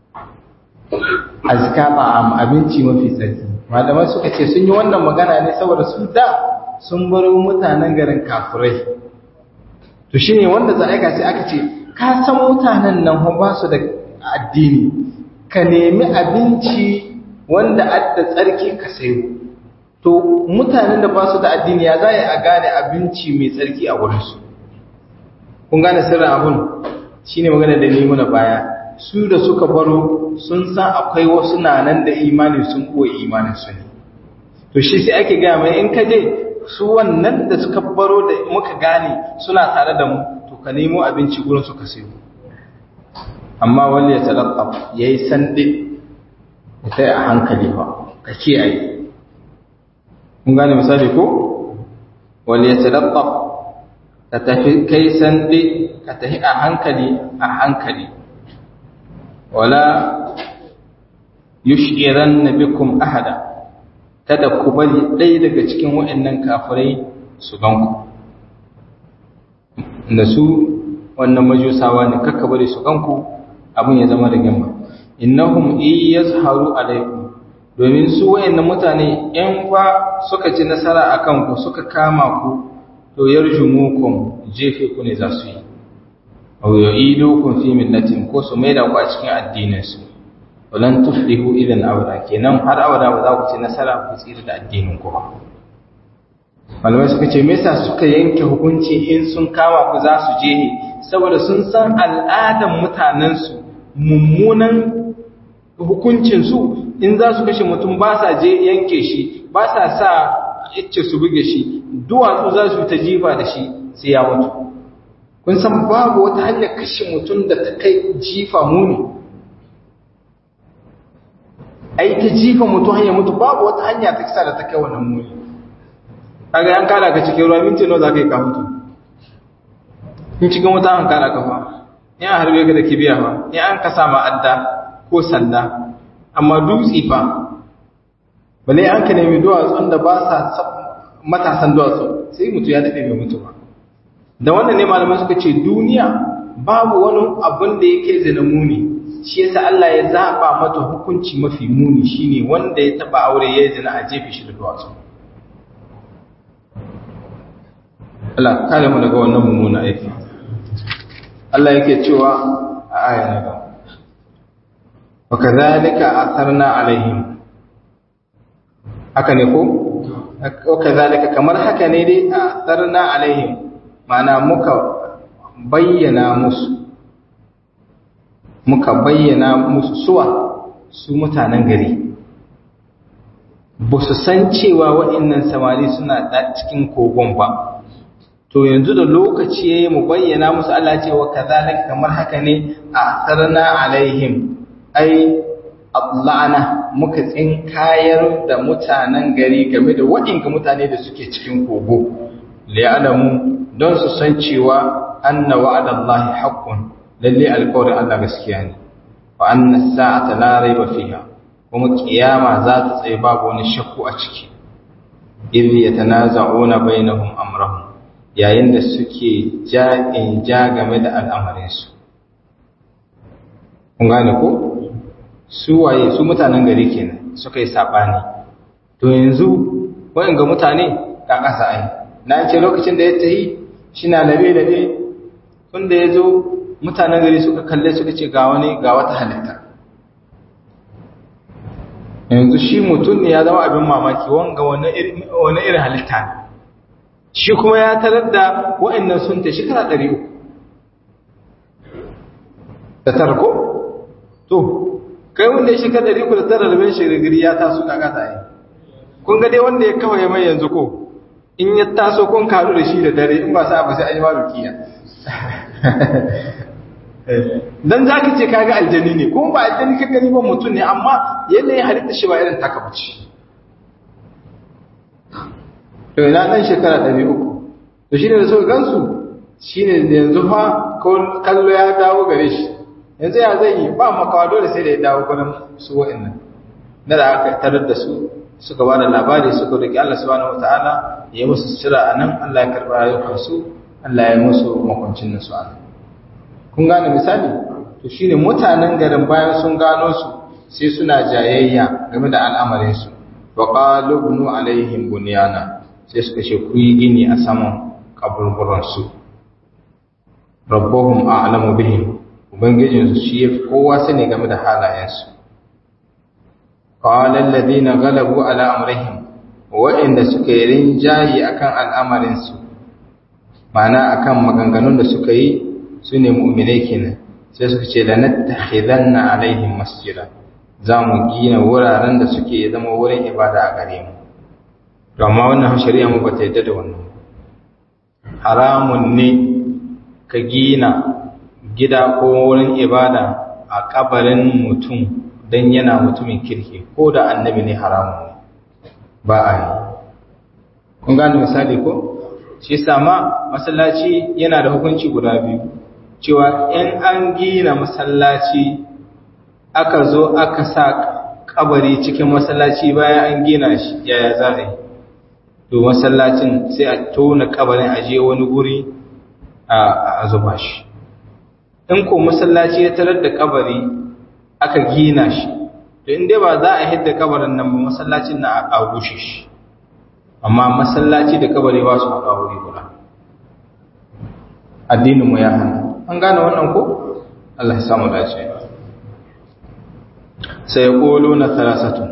azka ta'am abinci mafi tsarki malamai suka ce sun yi wannan magana ne saboda su da sun baro mutanen garin kafirai to shine wanda za aika sai aka ce ka san mutanen nan ba su da addini ka nemi abinci wanda adda tsarki ka sayo to mutanen da ba su da addini ya za a gane abinci mai tsarki a wurinsu kun gane sirrin abun shine magana da ni muna baya su da suka baro sun san akwai wasu na nan da imani sun koyi imanin su ne to shi sai ake gaya mai in ka je su wannan da suka baro da muka gane suna tare da mu to ka nemo abinci gurin su ka sayo amma wani ya talaqqaf yayi sande ya kai a hankali fa ka kiyaye kun gane misali ko wani ya talaqqaf ka tafi kai sande ka tafi a hankali a hankali wala yushiranna bikum ahada kada ku bari ɗaya daga cikin waɗannan kafirai su ganku da su wannan majusawa ne kakka bari su ganku abin ya zama da gimma innahum in yazharu alaikum domin su wayannan mutane in fa suka ci nasara akan ku suka kama ku to yarjumukum jefe ku ne za su yi aw yu'idukum fi millatin ko su maida ku a cikin addinin su walan tuflihu idan abada kenan har abada ba za ku ci nasara ku tsira da addinin ku ba malamai suka ce me yasa suka yanke hukunci in sun kama ku za su je ne saboda sun san al'adan mutanen su mummunan hukuncin su in za su kashe mutum ba sa je yanke shi ba sa sa icce su buge shi duwatsu za su ta jifa da shi sai ya mutu kun san babu wata hanyar kashe mutum da ta kai jifa muni ai ta jifa mutum hanyar mutu babu wata hanya ta kisa da ta kai wannan muni kaga yan kara ka cikin ruwa minti nawa za ka yi ka mutu in cikin wuta an kara ka fa in an harbe ka da kibiya fa in an ka sama adda ko sanda amma dutse fa bale an ka nemi duwatsun da ba sa matasan duwatsu sai mutu ya daɗe mai mutu ba da wannan ne malamai suka ce duniya babu wani abin da yake zina muni shi yasa Allah ya zaba mata hukunci mafi muni shine wanda ya taba aure ya zina a jefe shi da duwatsu Allah kare mu daga wannan mummuna aiki Allah yake cewa a aya na gaba wa kadhalika atharna alaihim haka ne ko wa kadhalika kamar haka ne dai atharna alaihim mana muka bayyana musu muka bayyana musu suwa su mutanen gari ba su san cewa waɗannan samari suna da cikin kogon ba to yanzu da lokaci ya yi mu bayyana musu Allah cewa kazalika kamar haka ne a tsarna alaihim ai ablana muka tsinkayar da mutanen gari game da waɗanda mutane da suke cikin kogo liya'lamu don su san cewa anna wa'adallahi haqqun lalle alƙawarin Allah gaskiya ne wa anna sa'ata la raiba fiha kuma kiyama za ta tsaye babu wani shakku a ciki idh yatanaza'una bainahum amrahum yayin da suke ja'in ja game da al'amarin su kun gane ko su waye su mutanen gari kenan suka yi sabani to yanzu wayan ga mutane ka kasa ai na ce lokacin da ya tahi shi na labe-labe tun da ya zo mutanen gari suka kalle suka ce ga wani ga wata halitta yanzu shi mutum ne ya zama abin mamaki wanga wani irin halitta ne shi kuma ya tarar da wa'annan sun ta shekara ɗari uku da tarko to kai wanda ya shekara ɗari uku da tara rabin shirigiri ya taso kakata yi kun ga dai wanda ya kawai mai yanzu ko in ya taso kun karu da shi da dare in ba sa ba sai an yi ma rukiya dan za ka ce kaga aljani ne kuma ba aljani ka gani ba mutum ne amma yanayin halitta shi ba irin taka bace to ina dan shekara 300 to shine da suka gansu shine yanzu fa kallo ya dawo gare shi yanzu ya zai yi ba makawa dole sai da ya dawo gurin su wa'annan na da aka tarar da su suka ba da labari suka roki Allah subhanahu wataala ya yi musu sira anan Allah ya karɓa rayukansu Allah ya yi musu makwancin nasu anan kun gane misali to shine mutanen garin bayan sun gano su sai suna jayayya game da al'amarin su wa qalu bunu alaihim bunyana sai suka ce ku yi gini a saman kaburburan su rabbuhum a'lamu bihim ubangijin su shi yafi kowa sani game da halayen su qala alladhina ghalabu ala amrihim wa'inda suka yi rinjayi akan al'amarin su ma'ana akan maganganun da suka yi su ne mu'minai kenan sai suka ce lanattakhidanna alaihim masjida za mu gina wuraren da suke zama wurin ibada a gare mu to amma wannan shari'a mu bata yadda da wannan haramun ne ka gina gida ko wurin ibada a kabarin mutum don yana mutumin kirki ko da annabi ne haramun ne ba a yi kun gane misali ko shi sama masallaci yana da hukunci guda biyu cewa in an gina masallaci aka zo aka sa kabari cikin masallaci bayan an gina shi yaya za a yi to masallacin sai a tona kabarin aje wani guri a zuba shi in ko masallaci ya tarar da kabari aka gina shi to inda ba za a hidda kabarin nan ba masallacin na a rushe shi amma masallaci da kabari ba su haɗa wuri guda addininmu ya hana an gane wannan ko Allah ya samu dace sai ya kolo na talasatun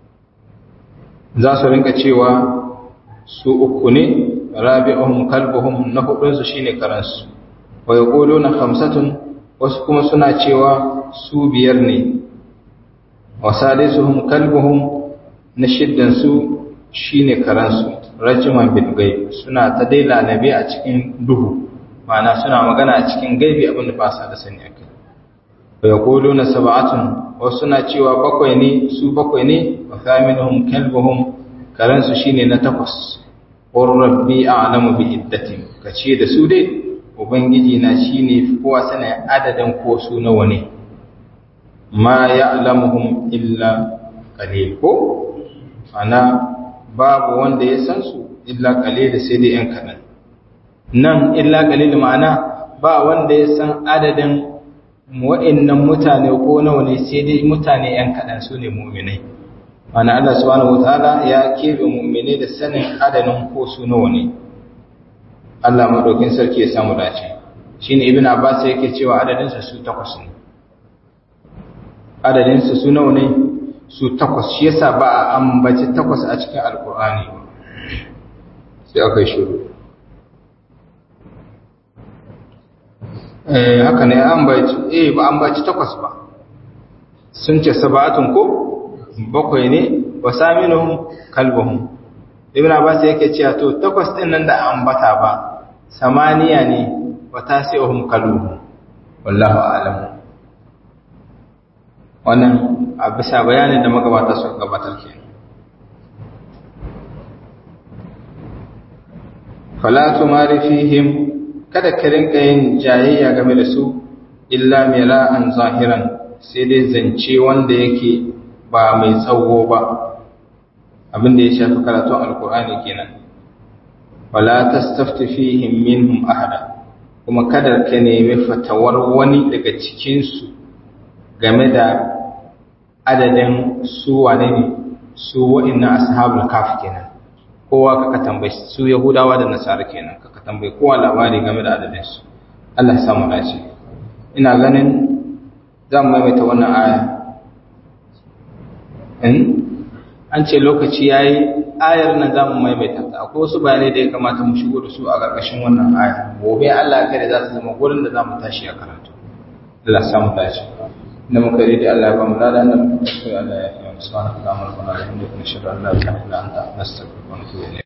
za su rinka cewa su uku ne rabi'uhum kalbuhum na hudunsu shine karansu wa yaquluna khamsatun wasu kuma suna cewa su biyar ne wa salisuhum kalbuhum na shiddan su shine karansu rajiman bil ghaib suna ta dai lalabe a cikin duhu ma'ana suna magana a cikin gaibi abinda ba sa da sani akai wa yaquluna sab'atun wasu suna cewa bakwai ne su bakwai ne wa thaminuhum kalbuhum karansu shine na takwas qur rabbi a'lamu bi iddatin kace da su dai ubangiji na shine kowa sana adadin ko su nawa ne ma ya'lamuhum illa qalil ko ana babu wanda ya san su illa qalil sai dai yan kadan nan illa qalil ma'ana ba wanda ya san adadin wa'annan mutane ko nawa ne sai dai mutane yan kadan su ne mu'minai ana Allah subhanahu wataala ya kebe mu'mine da sanin adadin ko su nawa ne Allah madaukin sarki ya samu dace shine ibn Abbas yake cewa adadin sa su takwas ne adadin sa su nawa ne su takwas shi yasa ba a ambaci takwas a cikin alkur'ani sai aka yi shiru eh haka ne ambaci eh ba ambaci takwas ba sun ce sabatun ko bakwai ne wa saminuhum kalbuhum ibn abbas yake cewa to takwas din nan da ambata ba samaniya ne wa tasi'uhum kalbuhum wallahu a'lam wannan a bisa bayanin da magabata suka gabatar ke fala tumari fihim kada ka rinka yin jayayya game da su illa mira'an zahiran sai dai zance wanda yake ba mai tsawo ba abin da ya shafi karatun alkur'ani kenan wala tastafti fihim minhum ahada kuma kada ka nemi fatawar wani daga cikin su game da adadin su wane ne su wa'annan ashabul kaf kenan kowa kaka tambayi su yahudawa da nasara kenan kaka tambayi kowa labari game da adadin su Allah ya samu dace ina ganin zan maimaita wannan aya in an ce lokaci ya yi ayar nan za mu maimaita ta akwai wasu bayanai da ya kamata mu shigo da su a ƙarƙashin wannan aya gobe Allah kare za su zama gurin da za mu tashi a karatu Allah samu tashi da muka yi da Allah ya ba mu lada nan muka Allah ya yi wa subhanahu wa ta'ala wa bihamdihi nashhadu an la ilaha illa anta nastaghfiruka wa natubu ilayk